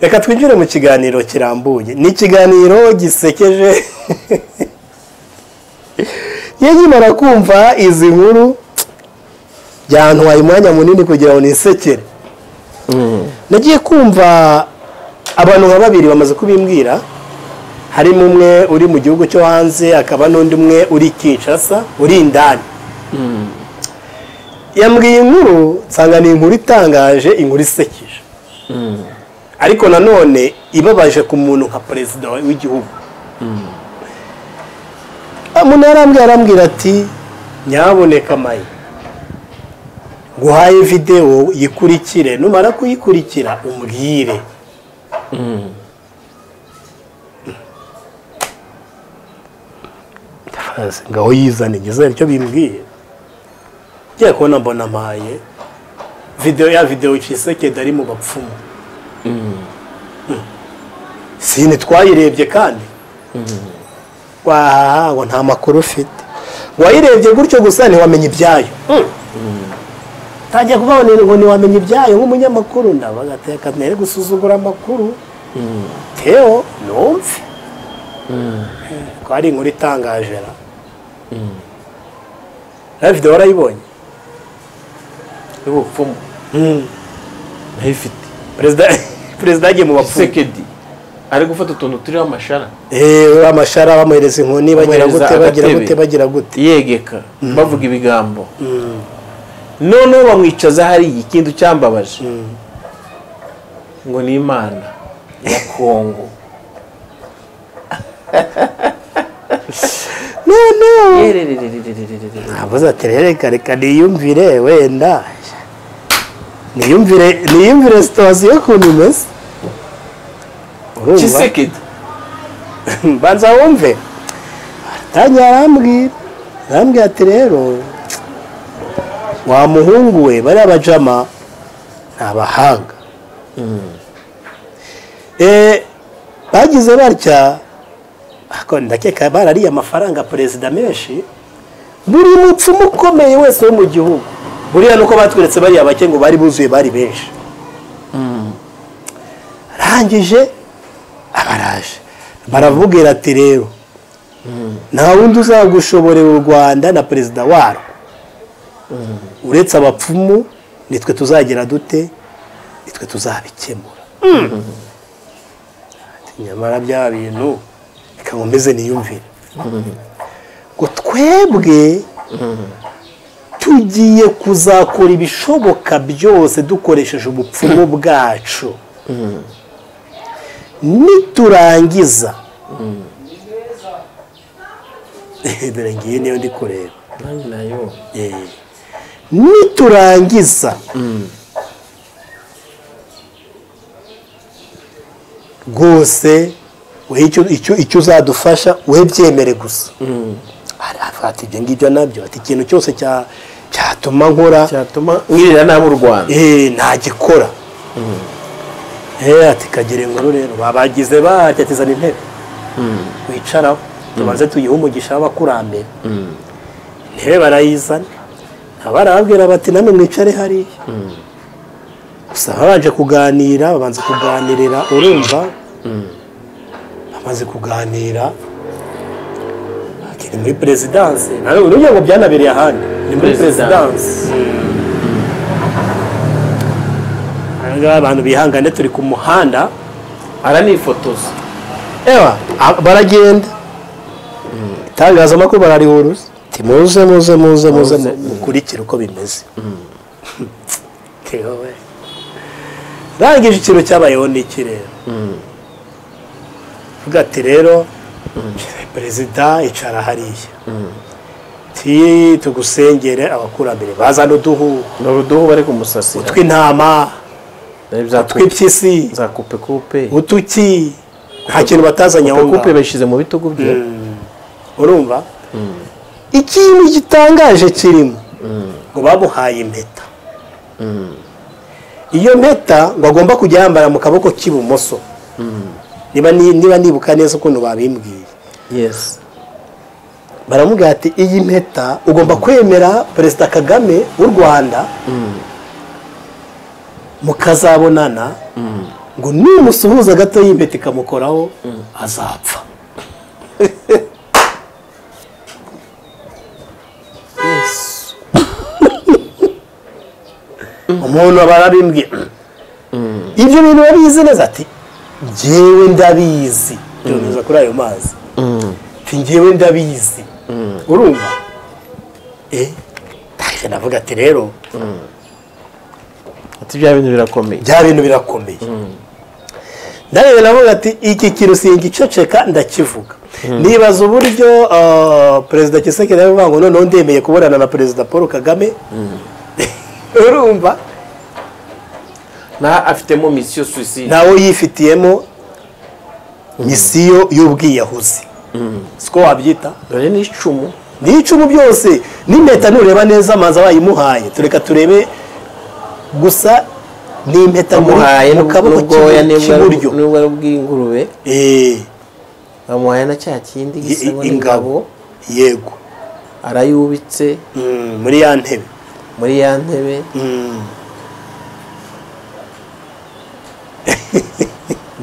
reka twinjire mu kiganiro kirambuye ni ikiganiro gisekeje iyo nkimara kumva izi nkuru byantwaye umwanya munini kugira ngo nisekere nagiye kumva abantu nka babiri bamaze kubimbwira harimo umwe uri mu gihugu cyo hanze hakaba n'undi umwe uri kinshasa uri indani yambwiye inkuru nsanga ni inkuru itangaje inkuru isekeje ariko nanone ibabaje ku muntu nka perezida w'igihugu umuntu yarambwira arambwira ati nyaboneka mayi nguhaye videwo yikurikire numara kuyikurikira umbwire ndabaza ngaho yizane ngeze icyo bimbwiye ngiye kubona mbona mpaye videwo ya videwo cisekedi ari mu bapfumu sini twayirebye kandi wahaha ngo nta makuru ufite wayirebye gutyo gusa ntiwamenya ibyayo ntajya kuvuga ngo ni- ntiwamenya ibyayo nk'umunyamakuru ndabagateka ntere gusuzugura amakuru teo numve ko ari inkuru itangaje ra nawe videwo warayibonye y'ubupfumu ntayifite perezida perezida yagiye mu bapfumu sekedi ari gufata utuntu turiho amashara Eh, amashara bamuhereza inkoni bagira Bamuhereza gute bagira agatebe. gute bagira gute yegeka bavuga ibigambo noneho bamwicaza hari ikintu cyambabaje ngo ni imana ya kongo Yerererererererere. ntabuze ati rero reka reka niyumvire wenda niyumvire niyumvire situwasiyo y'ukuntu imeze urumva Tshisekedi mbanza wumve atangiye arambwira arambwira ati rero wa muhungu we bariya bajama ni abahanga Eh, bagize batya ariko ndakeka barariye amafaranga perezida menshi buri mupfumu ukomeye wese wo mu gihugu buriya nuko batweretse bariya bake ngo bari buzuye bari benshi arangije abaraje baramubwira ati rero nta wundi uzagushoborera u rwanda na perezida warwo uretse abapfumu nitwe tuzagira dute nitwe tuzabikemura Ati, nyamara bya bintu reka nkomeze niyumvire ngo twebwe tugiye kuzakora ibishoboka byose dukoresheje ubupfumu bwacu niturangiza dore ngiyi niyo ndi kureba nanjye nayo Eh, niturangiza rwose wowe icyo- icyo- icyo uzadufasha we byemere gusa arafata ibyo ngibyo nabyo ati ikintu cyose cya- cyatuma nkora cyatuma mwirira nabi u rwanda eh, ntagikora Eh, ati kagere inkuru rero babagize batya atizana intebe wicaraho tubanze tuyihe umugisha w'abakurambere intebe barayizana abarababwira bati namwe mwicare hariya gusa babanje kuganira babanza kuganirira urumva bamaze kuganira ati ni muri perezidanse nawe urugira ngo byanabereye ahandi ni muri Perezidanse. perezidanse Aha ngaha abantu bihangane turi ku muhanda aranifotoza ewa a- baragenda itangazamakuru bararihuruza ti muze muze muze muze mu- mukurikire uko bimeze tewe rangije ikintu cyabayeho n'iki rero uvuga ati rero perezida icara hariya ti tugusengere abakurambere bazana uduhu ni uruduhu bari kumusasira tw'intama Nari byakupe- tw'impyisi za kupe kupe utuki nta kintu batazanye aho kupe kupe ngaho bashyize mu bitugu bye urumva ikintu gitangaje kirimo ngo bamuhaye impeta iyo mpeta ngo agomba kujya yambara mu kaboko k'ibumoso niba ni- niba nibuka neza ukuntu babimbwiye yesi baramubwira ati iyi mpeta ugomba kwemera perezida kagame w'u rwanda mukazabonana ngo numusuhuza gato y'impeta ikamukoraho azapfa umuntu aba arabimbwiye ibyo bintu babizi neza ati njyewe ndabizi byonyuza kuri ayo mazi ati njyewe ndabizi urumva eh ndaje ndavuga ati rero ati bya bintu birakomeye bya bintu birakomeye ndarebye navuga ati iki kintu singiceceka ndakivuga nibaza uburyo ah, perezida kisekere yavuga ngo noneho ndemeye kubonana na perezida paul kagame urumva nta afitemo misiyo suicide nawe yifitiyemo misiyo y'ubwiyahuzi siko wabyita dore ni icumu ni icumu byose n'impeta nureba neza amazi abayimuhaye tureka turebe gusa ni impeta muri- bamuhaye mu kaboko n'ubwoya k'ibu- k'iburyo n'ubwo ari ubw'ingurube Eh, bamuhaye na cya kindi gisabo i- ingabo n'ingabo yego arayubitse Mm, muri ya ntebe muri ya ntebe Mm,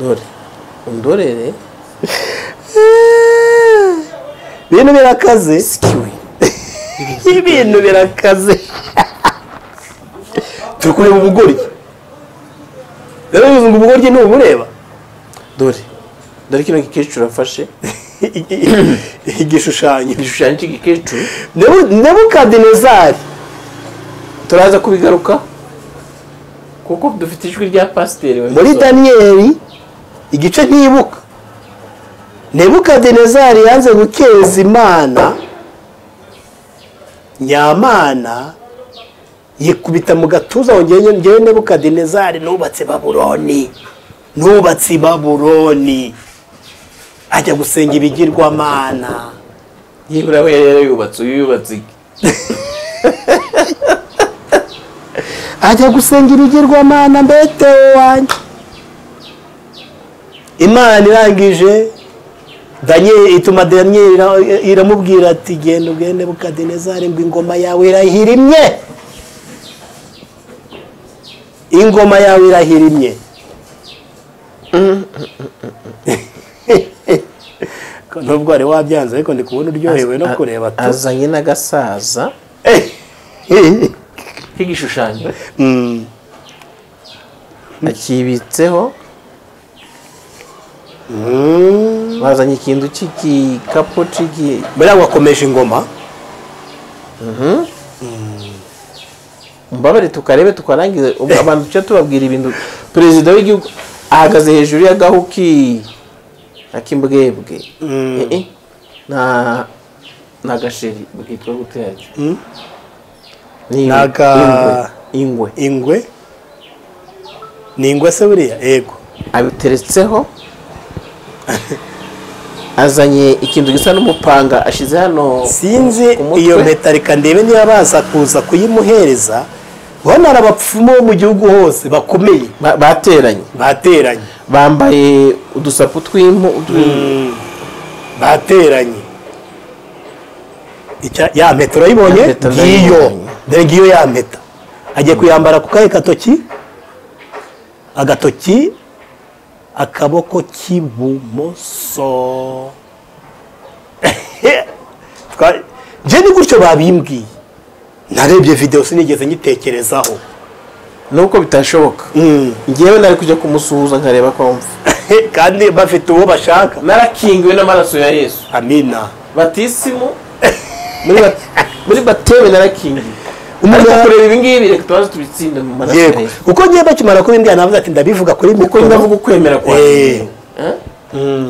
dore undorere ibintu birakaze ibintu birakaze turi kureba ubugoryi rero bivuze ngo ubugoryi ni ubureba dore dore kino gikecuru afashe I- i- igishushanyo igishushanyo cy'igikecuru Nebu- nebukadinezari turaza kubigaruka kuko dufite ijwi rya pasiteri wa muri Misoro. daniyeli igice ntibuka nebukadinezari yanze gukeza imana nyamana yikubita mu gatuza ngo ngewe ngewe nebukadinezari nubatse babuloni nubatse i babuloni ajya gusenga ibigirwamana nibura we yari yarubatse uyu yubatse iki ajya gusenga ibigirwamana mbetewe wanjye imana irangije daniyeli ituma daniyeli ira- iramubwira ati genda ugende bukadinezari ngo ingoma yawe irahirimye ingoma yawe irahirimye nubwo wari wabyanze ariko ndi kubona uryohewe no kureba tu azanye n'agasaza k'igishushanyo Mm. akibitseho Mm. bazanye ikintu cy'igikapu cy'igi buriya wakomeje ingoma mbabare tukarebe tukarangize ubu abantu tujya tubabwira ibintu perezida w'igihugu ahagaze hejuru y'agahu ki akimbwebwe Eh, eh. nta nta gasheri bwitwa gute yacyo ni Ni aga- ingwe ingwe ingwe ni ingwe se buriya yego abiteretseho azanye ikintu gisa n'umupanga ashyize hano sinzi ku mutwe. iyo mpeta reka ndebe niba baza kuza kuyimuhereza ubona hari abapfumu bo mu gihugu hose bakomeye ba- bateranye bateranye bambaye udusapu tw'impu bateranye Icya- ya mpeta urayibonye Ya mpeta ngiyo ndayibonye. dore ngiyo ya mpeta agiye kuyambara ku kahe gatoki agatoki akaboko k'ibumoso Twa- nje ni gutyo babimbwiye narebye videwo sinigeze nyitekerezaho nuko bitashoboka Mm. ngewe nari kujya kumusuhuza nkareba ko mva kandi bafite uwo bashaka narakingiwe n'amaraso ya yesu amina batisimu muri ba- muri batewe narakingiwe Umuntu- ariko kureba ibi ngibi reka tubanze tubitsinde mu maraso ya yego yesu kuko ngiye bakimara kubimbwira navuze ati ndabivuga kuri kuko mikoro ndavuga ukwemera kwa Eh. Eh?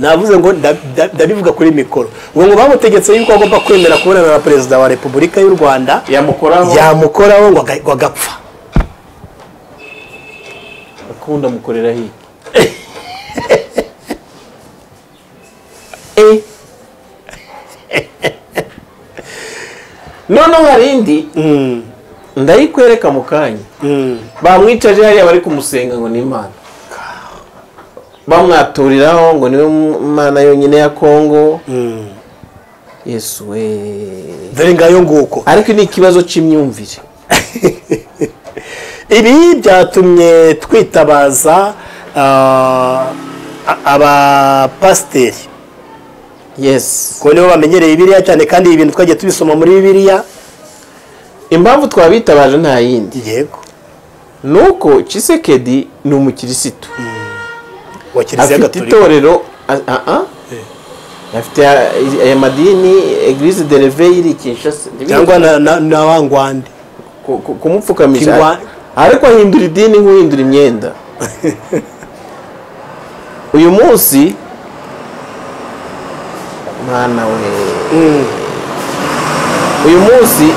navuze ngo nda- nda- ndabivuga kuri mikoro ubu ngo bamutegetse yuko agomba kwemera kubonana na perezida wa repubulika y'u rwanda yamukoraho yamukoraho ngo aga- ngo agapfa akunda mukorera hiki Eh. noneho hari indi Mm, ndayikwereka mu kanya mm. bamwicaje hariya bari kumusenga ngo ni imana bamwaturiraho ngo niwe mana yonyine ya kongo yesu we dore ngayo nguko ariko ni ikibazo cy'imyumvire ibi byatumye twitabaza ah, a- abapasiteri yes kuko nibo bamenyereye bibiliya cyane kandi ibi bintu twagiye tubisoma muri bibiliya impamvu twabitabaje nta yindi yego ni uko kisekedi ni umukirisitu wa kiliziya afite gatolika itorero a- a- a? afite aya- aya madini eglise de reveye iri kinshasa cyangwa na- na na wa ngwande ku- ku- kumupfukamisha Kingwa- ariko ahindura idini nk'uhindura imyenda uyu munsi mwana we uyu munsi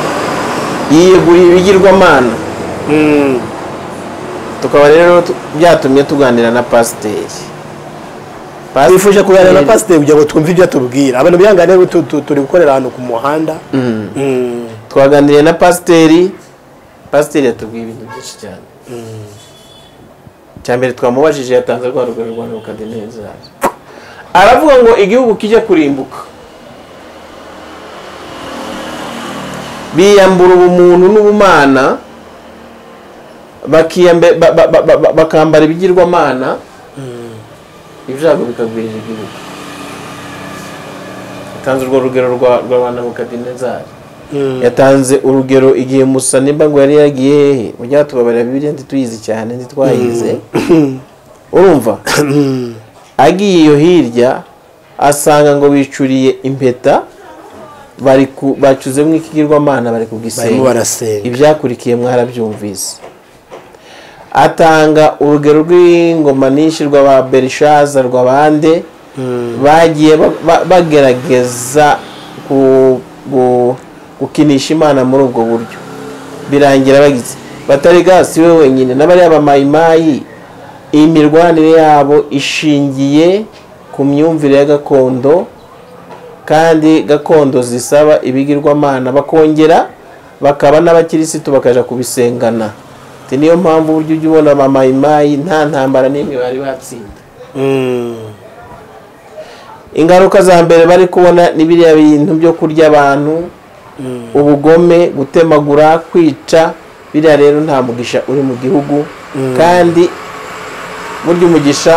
yiyeguriye ibigirwamana tukaba rero tu- byatumye tuganira na pasiteri twifuje kuganira na pasiteri kugira ngo twumve ibyo atubwira abantu bihangane rero tu- tu- turi gukorera ahantu ku muhanda Mm. twaganiriye na pasiteri pasiteri yatubwiye ibintu byinshi cyane cya mbere twamubajije yatanze rwa rugero rwa nebukadineza aravuga ngo igihugu kijya kurimbuka biyambura ubumuntu n'ubumana bakiyambe- ba- ba- ba- ba- bakambara ibigirwamana ibyago bikagwirira igihugu yatanze urwo rugero rwa rwa ba nebukadinezari yatanze urugero igihe musaniba ngo yari yaragiye hehe mujya tubabarira bibiliya ntituyizi cyane ntitwayize urumva agiye iyo hirya asanga ngo bicuriye impeta bari ku bacuzemo ikigirwamana bari barimo kugisenga barasenga ibyakurikiye mwarabyumvise atanga urugero rw'ingoma nyinshi rw'aba berishaza rw'abande bagiye ba- ba- bagerageza ku- ku- gukinisha imana muri ubwo buryo birangira bagize batarega si we wenyine n'abariya bamayimayi iyi mirwanire yabo ishingiye ku myumvire ya gakondo kandi gakondo zisaba ibigirwamana bakongera bakaba n'abakirisitu bakaja kubisengana Ati, niyo mpamvu uburyo ujya ubona bamayimayi nta ntambara n'imwe bari batsinda Mm. ingaruka za mbere bari kubona ni biriya bintu byo kurya abantu ubugome gutemagura kwica biriya rero nta mugisha uri mu gihugu kandi burya umugisha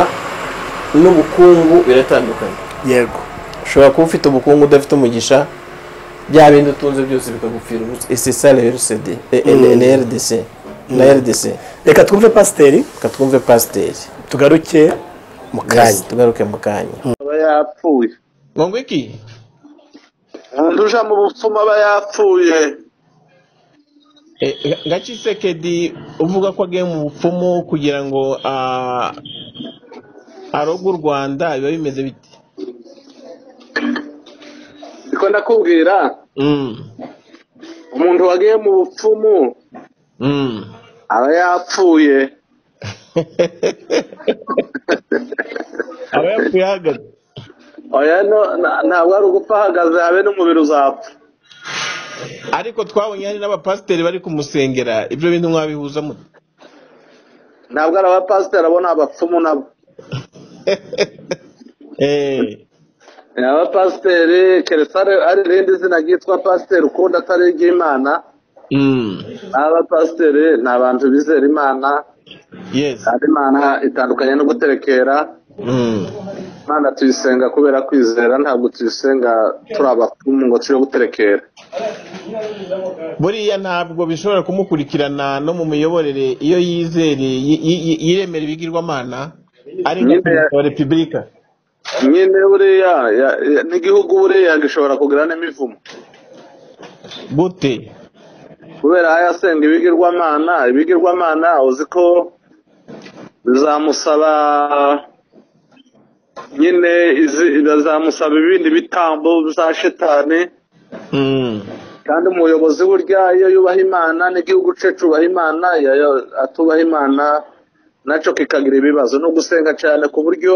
n'ubukungu biratandukanye yego ushobora kuba ufite ubukungu udafite umugisha bya bindi utunze byose bikagupfira ubusa esesa rsd na rdc na rdc reka twumve pasiteri reka twumve pasiteri tugaruke mu Yes, kanya tugaruke mu kanya aba yapfuye ngo iki umuntu uja mu bupfumu aba yapfuye gacisekedi uvuga ko agiye mu bupfumu kugira ngo aroge u rwanda biba bimeze bite niko ndakubwira umuntu wagiye mu bupfumu aba yapfuye aba yapfuye ahagaze oya no- na- ntabwo ari ugupfa ahagaze habe n'umubiri uzapfa ariko twabonye hari n'abapasiteri bari kumusengera ibyo bintu mwabihuza mute ntabwo ari abapasiteri abo ni abapfumu nabo Eh, ni abapasiteri keretse ari- ari irindi zina ryitwa pasiteri ukundi atari iry'imana mm, abapasiteri ni abantu bizera imana yes kandi imana itandukanye no guterekera mm, imana tuyisenga kubera kwizera ntabwo tuyisenga turi abapfumu ngo tujye guterekera buriya ntabwo bishobora kumukurikirana no mu miyoborere iyo yizereye yi- yi- yiremera ibigirwamana ari nka Nyine- perezida wa repubulika nyine buriya ya- ya- n'igihugu buriya gishobora kugira n'imivumo gute kubera yasenga ibigirwamana ibigirwamana uzi ko bizamusaba nyine izi- bizamusaba ibindi bitambo za shetani Mm, kandi umuyobozi burya iyo yubaha imana n'igihugu cye cyubaha imana iyo yo- atubaha imana nacyo kikagira ibibazo no gusenga cyane ku buryo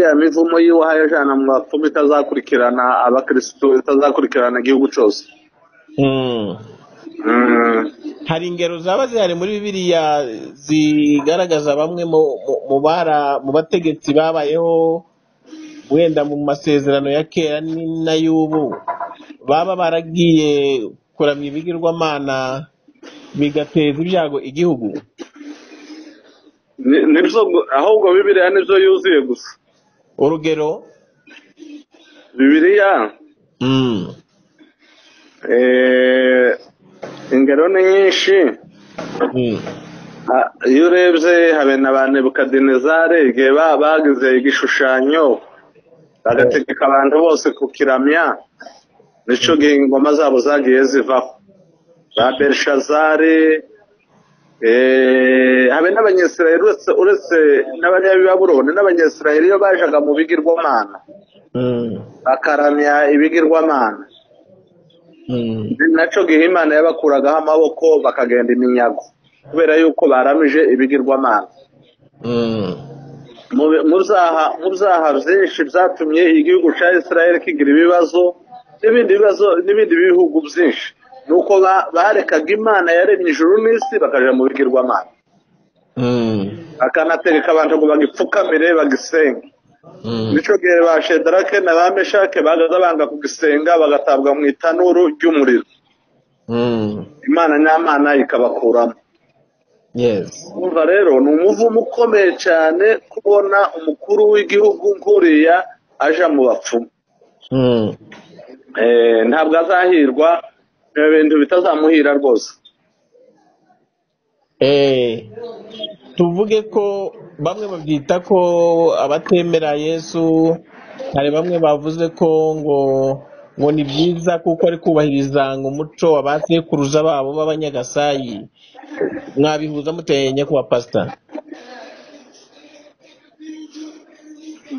ya mivumo yiwe ahayajana mu bapfumu itazakurikirana abakirisitu itazakurikirana igihugu cyose mm. Mm. hari ingero zaba zihari muri bibiliya zigaragaza bamwe mu mu- mu bara- mu bategetsi babayeho wenda mu masezerano ya kera ni- n'ay'ubu baba baragiye kuramya ibigirwamana bigateza ibyago igihugu Ni- nibyo gu- ahubwo bibiliya nibyo yuzuye gusa urugero bibiliya mm, eh, ingero ni nyinshi mm, Ah, iyo urebye habe na ba nebukadinezare igihe ba- bagize igishushanyo bagategeka abantu bose kukiramya nicyo gihe ingoma zabo zagiye zivaho ba berishazari eh, habe n'abanyesirayeli uretse uretse n'abanyabibaburoni n'abanyesirayeli iyo bajaga mu bigirwamana mm, bakaramya ibigirwamana mm. nacyo gihe imana yabakuragaho amaboko bakagenda iminyago kubera yuko baramije ibigirwamana Mm. mu mu byaha mu byaha byinshi byatumye igihugu cya israel kigira ibibazo n'ibindi bibazo n'ibindi bihugu byinshi ni uko ba- barekaga imana yaremye ijuru n'isi bakajya mu bigirwamana Mm. bakanategeka abantu ngo bagipfukamire bagisenge Mm. nicyo gihe ba shedarake na ba meshake bagaza banga kugisenga bagatabwa mu itanuru ry'umuriro Mm. imana n'amana ikabakuramo yes Urumva rero ni umuvumo ukomeye cyane kubona umukuru w'igihugu nkuriya aja mu bapfumu mm. Eh, ntabwo azahirwa ibyo bintu bitazamuhira rwose Eh, tuvuge ko bamwe babyita ko abatemera yesu hari bamwe bavuze ko ngo ngo ni byiza kuko ari kubahiriza ngo umuco wa ba sekuruza babo b'abanyagasayi mwabihuza muteye nyakubahwa pasita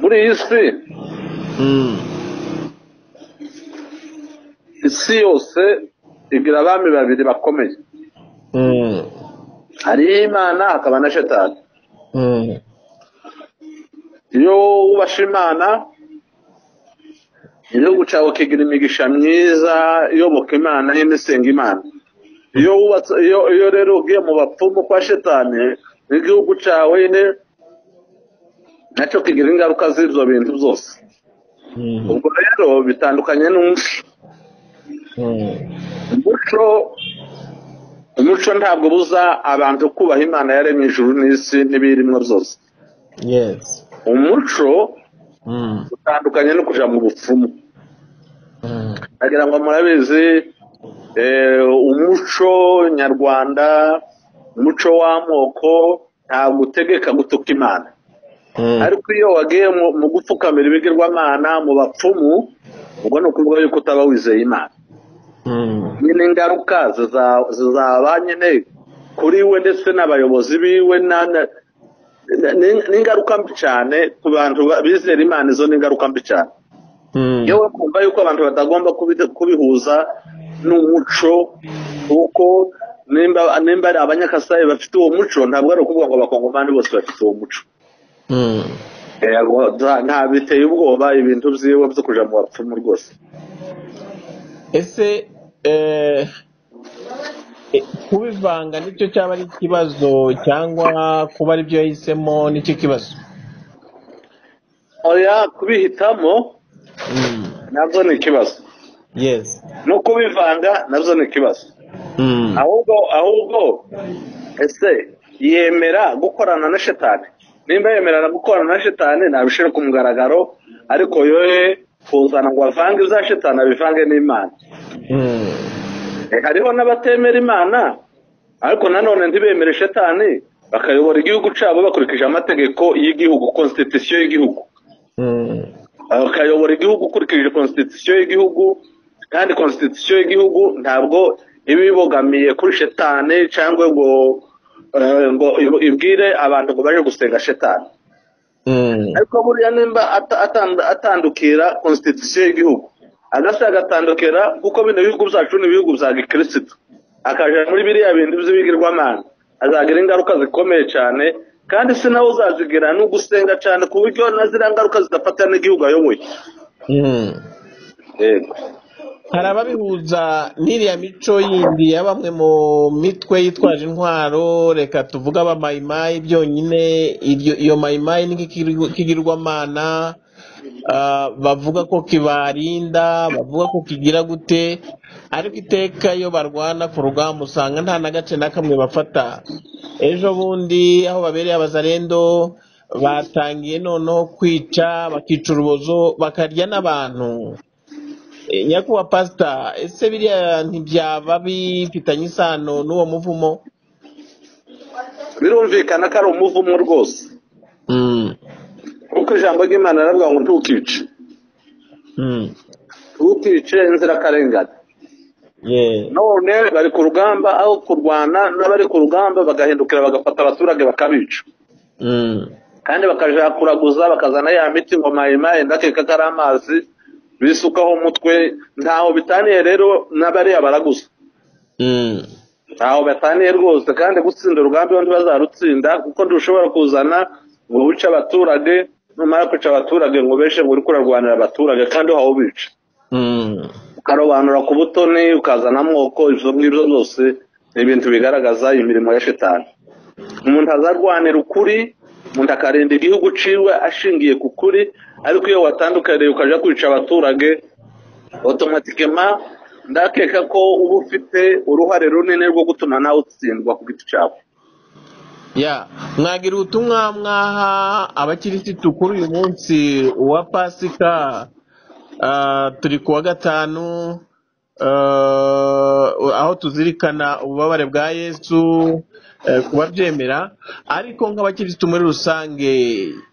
muri iyi si mm. isi yose igira abami babiri bakomeye mm. hariho imana hakaba na shetani mm. iyo wubasha imana igihugu cyawe kigira imigisha myiza iyoboka imana n'imisenga imana iyo wubatse iyo iyo rero ugiye mu bapfumu kwa shetani n'igihugu cyawe nyine nacyo kigira ingaruka z'ibyo bintu byose mm. ubwo rero bitandukanye n'umuco mm. umuco umuco ntabwo ubuza abantu kubaha imana yaremye ijuru n'isi n'ibirimwo byose yes umuco utandukanye no kujya mu bupfumu nagira ngo murabizi eh, umuco nyarwanda umuco w'amoko ntabwo utegeka gutuka imana ariko iyo wagiye mu- mu gupfukamira ibigirwamana mu bapfumu ubwo ni ukuvuga yuko utaba wizeye imana nyine ingaruka ziza- zizaba nyine kuri we ndetse n'abayobozi biwe na- na- ni- ni- ni ingaruka mbi cyane ku bantu ba- bizera imana izo ni ingaruka mbi cyane iyo wumva yuko abantu batagomba kubi- kubihuza n'umuco kuko nimba nimba ari abanyakasayi bafite uwo muco ntabwo ari ukuvuga ngo abakongomani bose bafite uwo muco Yego, nta- nta biteye ubwoba ibintu byiwe byo kuja mu bapfumu rwose ese eh, eh, kubivanga nicyo cyaba ari ikibazo cyangwa kuba aribyo yahisemo nicyo kibazo oya kubihitamo nabyo ni ikibazo yesi no kubivanga nabyo ni ikibazo ahubwo ahubwo ese yemera gukorana na shetani nimba yemerera gukorana na shetani nabishyire ku mugaragaro ariko yoye kuzana ngo avange iza shetani abivange n'imana Eh, hariho n'abatemera imana ariko nanone ntibemere shetani bakayobora igihugu cyabo bakurikije amategeko y'igihugu constitution y'igihugu bakayobora igihugu ukurikije constitution y'igihugu kandi constitution y'igihugu ntabwo iba ibogamiye kuri shetani cyangwa ngo eh, ngo ib- ibwire abantu ngo baje gusenga shetani ariko buriya nimba ata- atand- atandukira constitution y'igihugu agasa agatandukira kuko bino bihugu byacu ni ibihugu bya gikirisitu akaja muri biriya bintu by'ibigirwamana azagira ingaruka zikomeye cyane kandi si nawe uzazigira ni ugusenga cyane ku buryo na ziriya ngaruka zidafatira n'igihugu ayoboye yego hari ababihuza n'iriya mico yindi ya bamwe mu mitwe yitwaje intwaro reka tuvuge abamayimayi byonyine iryo- iyo mayimayi n'ikigirwamana ah, bavuga ko kibarinda bavuga ko kigira gute ariko iteka iyo barwana ku rugamba usanga nta na gace na kamwe bafata ejo bundi aho babereye abazarendo batangiye noneho kwica bakica urubozo bakarya n'abantu Eh, nyakubahwa pasita ese biriya ntibyaba bifitanye isano n'uwo muvumo birumvikana ko ari umuvumo rwose kuko ijambo ry'imana riravuga ngo ntukice ntukice inzirakarengane Ye. none bari ku rugamba aho kurwana n'abari ku rugamba bagahindukira bagafata abaturage bakabica Mm. kandi bakaja kuraguza bakazana ya miti ngo mayimayi ndakeka ko ari amazi bisukaho umutwe ntaho bitaniye rero n'abariya baraguza Mm. ntaho bataniye rwose kandi gutsinda urugamba iyo ntibazarutsinda kuko ntirushobora kuzana ngo wice abaturage numara kwica abaturage ngo ubeshe ngo uri kurarwanira abaturage kandi wawubica Mm. ukarobanura ku butoni ukazana amoko ibyo ngibyo byose ni ibintu bigaragaza imirimo ya shitani umuntu azarwanira ukuri umuntu akarinda igihugu ciwe ashingiye ku kuri ariko iyo watandukaniye ukaja kwica abaturage otomatikema ndakeka ko uba ufite uruhare runini rwo gutuma nawe utsindwa ku giti cyawe ya mwagira ubutumwa mwaha abakirisitu kuri uyu munsi wa pasika Ah, turi ku wa gatanu Ah, aho tuzirikana ububabare bwa yesu eh, ku babyemera ariko nk'abakirisitu muri rusange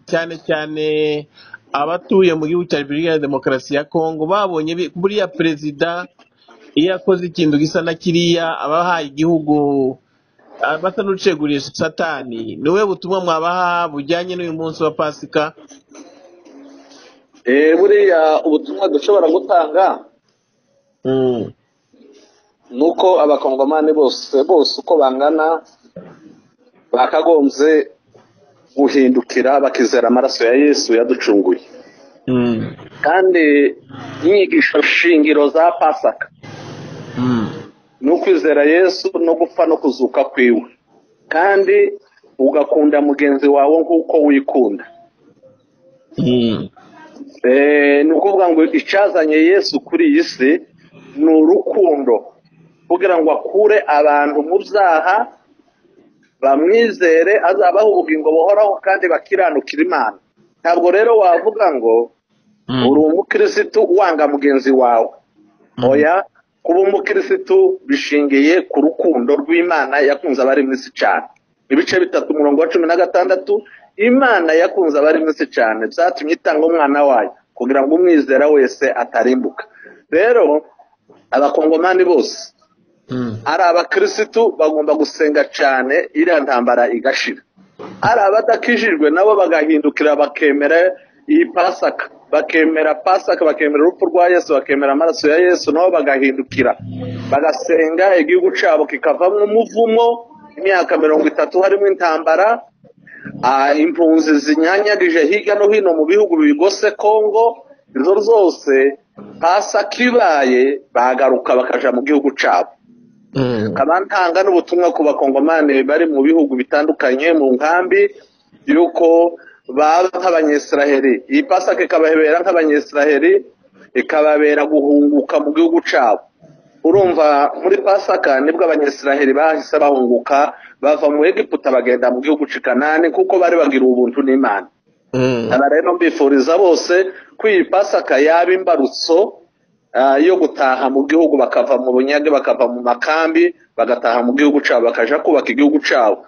cyane cyane abatuye mu gihugu cya repubulika ya demokarasi ya kongo babonye bi- buriya perezida iyo akoze ikintu gisa na kiriya aba ahaye igihugu basa n'uceguriye satani ni wowe butumwa mwabaha bujyanye n'uyu munsi wa pasika Eh, buriya ubutumwa dushobora gutanga Mm. ni uko abakongomani bose bose uko bangana bakagombye guhindukira bakizera amaraso ya yesu yaducunguye Mm. kandi inyigisho shingiro za pasaka Mm. ni ukwizera yesu no gupfa no kuzuka kwiwe kandi ugakunda mugenzi wawe nk'uko wikunda Mm. Eh, ni ukuvuga ngo icyazanye yesu kuri iyi si ni urukundo kugira ngo akure abantu mu byaha bamwizere azabaha ubugingo buhoraho kandi bakiranukira imana ntabwo rero wavuga ngo uri umukirisitu wanga mugenzi wawe oya kuba umukirisitu bishingiye ku rukundo rw'imana yakunze abari mu isi cyane ibice bitatu umurongo wa cumi na gatandatu imana yakunze abari mu isi cyane byatumye itanga umwana wayo kugira ngo umwizera wese atarimbuka rero abakongomani bose ari abakirisitu bagomba gusenga cyane iriya ntambara igashira ari abadakijijwe nabo bagahindukira bakemera iyi pasaka bakemera pasaka bakemera urupfu rwa yesu bakemera amaraso ya yesu nabo bagahindukira bagasenga igihugu cyabo kikavamo umuvumo imyaka mirongo itatu harimo intambara Ah, impunzi zinyanyagije hirya no hino mu bihugu bigose kongo izo zose pasaka ibaye bagaruka bakaja mu gihugu cyabo nkaba ntanga n'ubutumwa ku bakongomani bari mu bihugu bitandukanye mu nkambi y'uko baba nk'abanyesiraheri iyi pasaka ikababera nk'abanyesiraheri ikababera guhunguka mu gihugu cyabo urumva muri pasaka nibwo abanyesiraheri bahise bahunguka bava mu egiputa bagenda mu gihugu cy'i kanani kuko bari bagira ubuntu n'imana aba rero mbifuriza bose ko iyi pasaka yaba imbarutso ah, yo gutaha mu gihugu bakava mu bunyage bakava mu makambi bagataha mu gihugu cyabo bakaja kubaka igihugu cyabo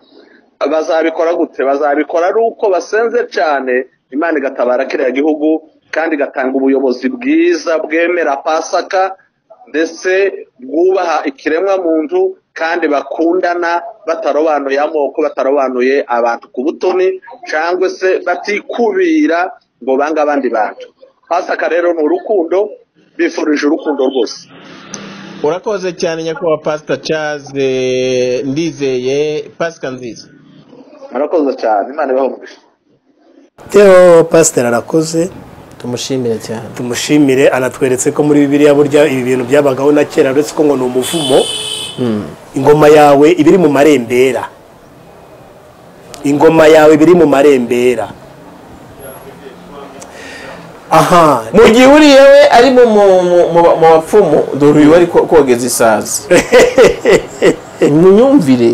bazabikora gute bazabikora ari uko basenze cyane imana igatabara kiriya gihugu kandi igatanga ubuyobozi bwiza bwemera pasaka ndetse bwubaha ikiremwa muntu kandi bakundana batarobanuye amoko batarobanuye abantu ku butoni cyangwa se batikubira ngo bange abandi bantu pasaka rero ni urukundo bifurije urukundo rwose urakoze cyane nyakubahwa pasita Charles eh, ndizeye pasika nziza murakoze cyane imana ibaho umugisha yewe pasiteri arakoze tumushimire cyane tumushimire anatweretse ko muri bibiliya burya ibi bintu byabagaho na kera uretse ko ngo ni umuvumo ingoma yawe iba iri mu marembera ingoma yawe iba iri mu marembera aha mu gihe uri yewe ari mu mu- mu- mu- mu bapfumu dore uyu ari ko- kogeza isazi munyumvire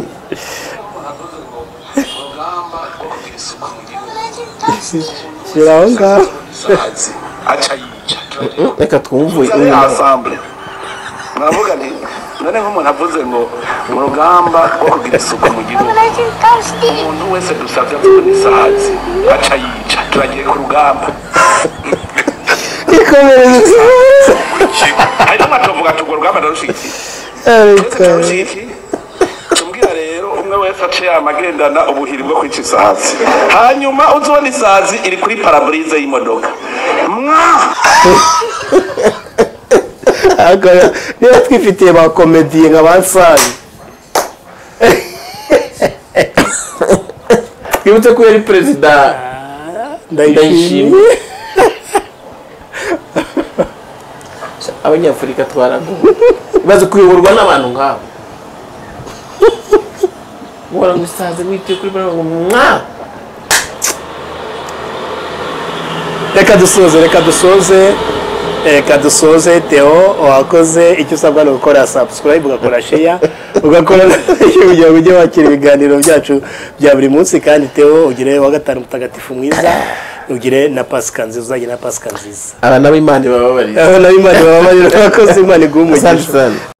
shyira aho ngaho sazi aca yica reka twumve uyu ari ensemble mwavuga nti none nk'umuntu avuze ngo mu rugamba rwo kugira isuku mu gihugu umuntu wese dusabye kubona isazi aca yica turagiye ku rugamba hanyuma mwacuvuga tugo rugamba ndarushiki twese turarushiki tumbwira rero umwe wese ace yamagendana ubuhiri bwo kwica isazi hanyuma uzubona isazi iri kuri paraburize y'imodoka mwa Aka- niba twifitiye ba komediye nka ba nsari twibutse ko yari perezida ndayishimiye abanyafurika twaraguwe bazi kuyoborwa n'abantu nk'abo guhora ngo isazi wituye kuri bariya ngo mwa reka dusoze reka dusoze reka dusoze teo wakoze icyo usabwa ni ugukora subscribe ugakora sheya ugakora na like kugira ngo ujye wakira ibiganiro byacu bya buri munsi kandi teo ugire wa gatanu mutagatifu mwiza ugire na pasika nziza uzagire na pasika nziza aba nabo imana ibababarira aho nawe imana ibababarira abakozi imana iguhe umugisha asante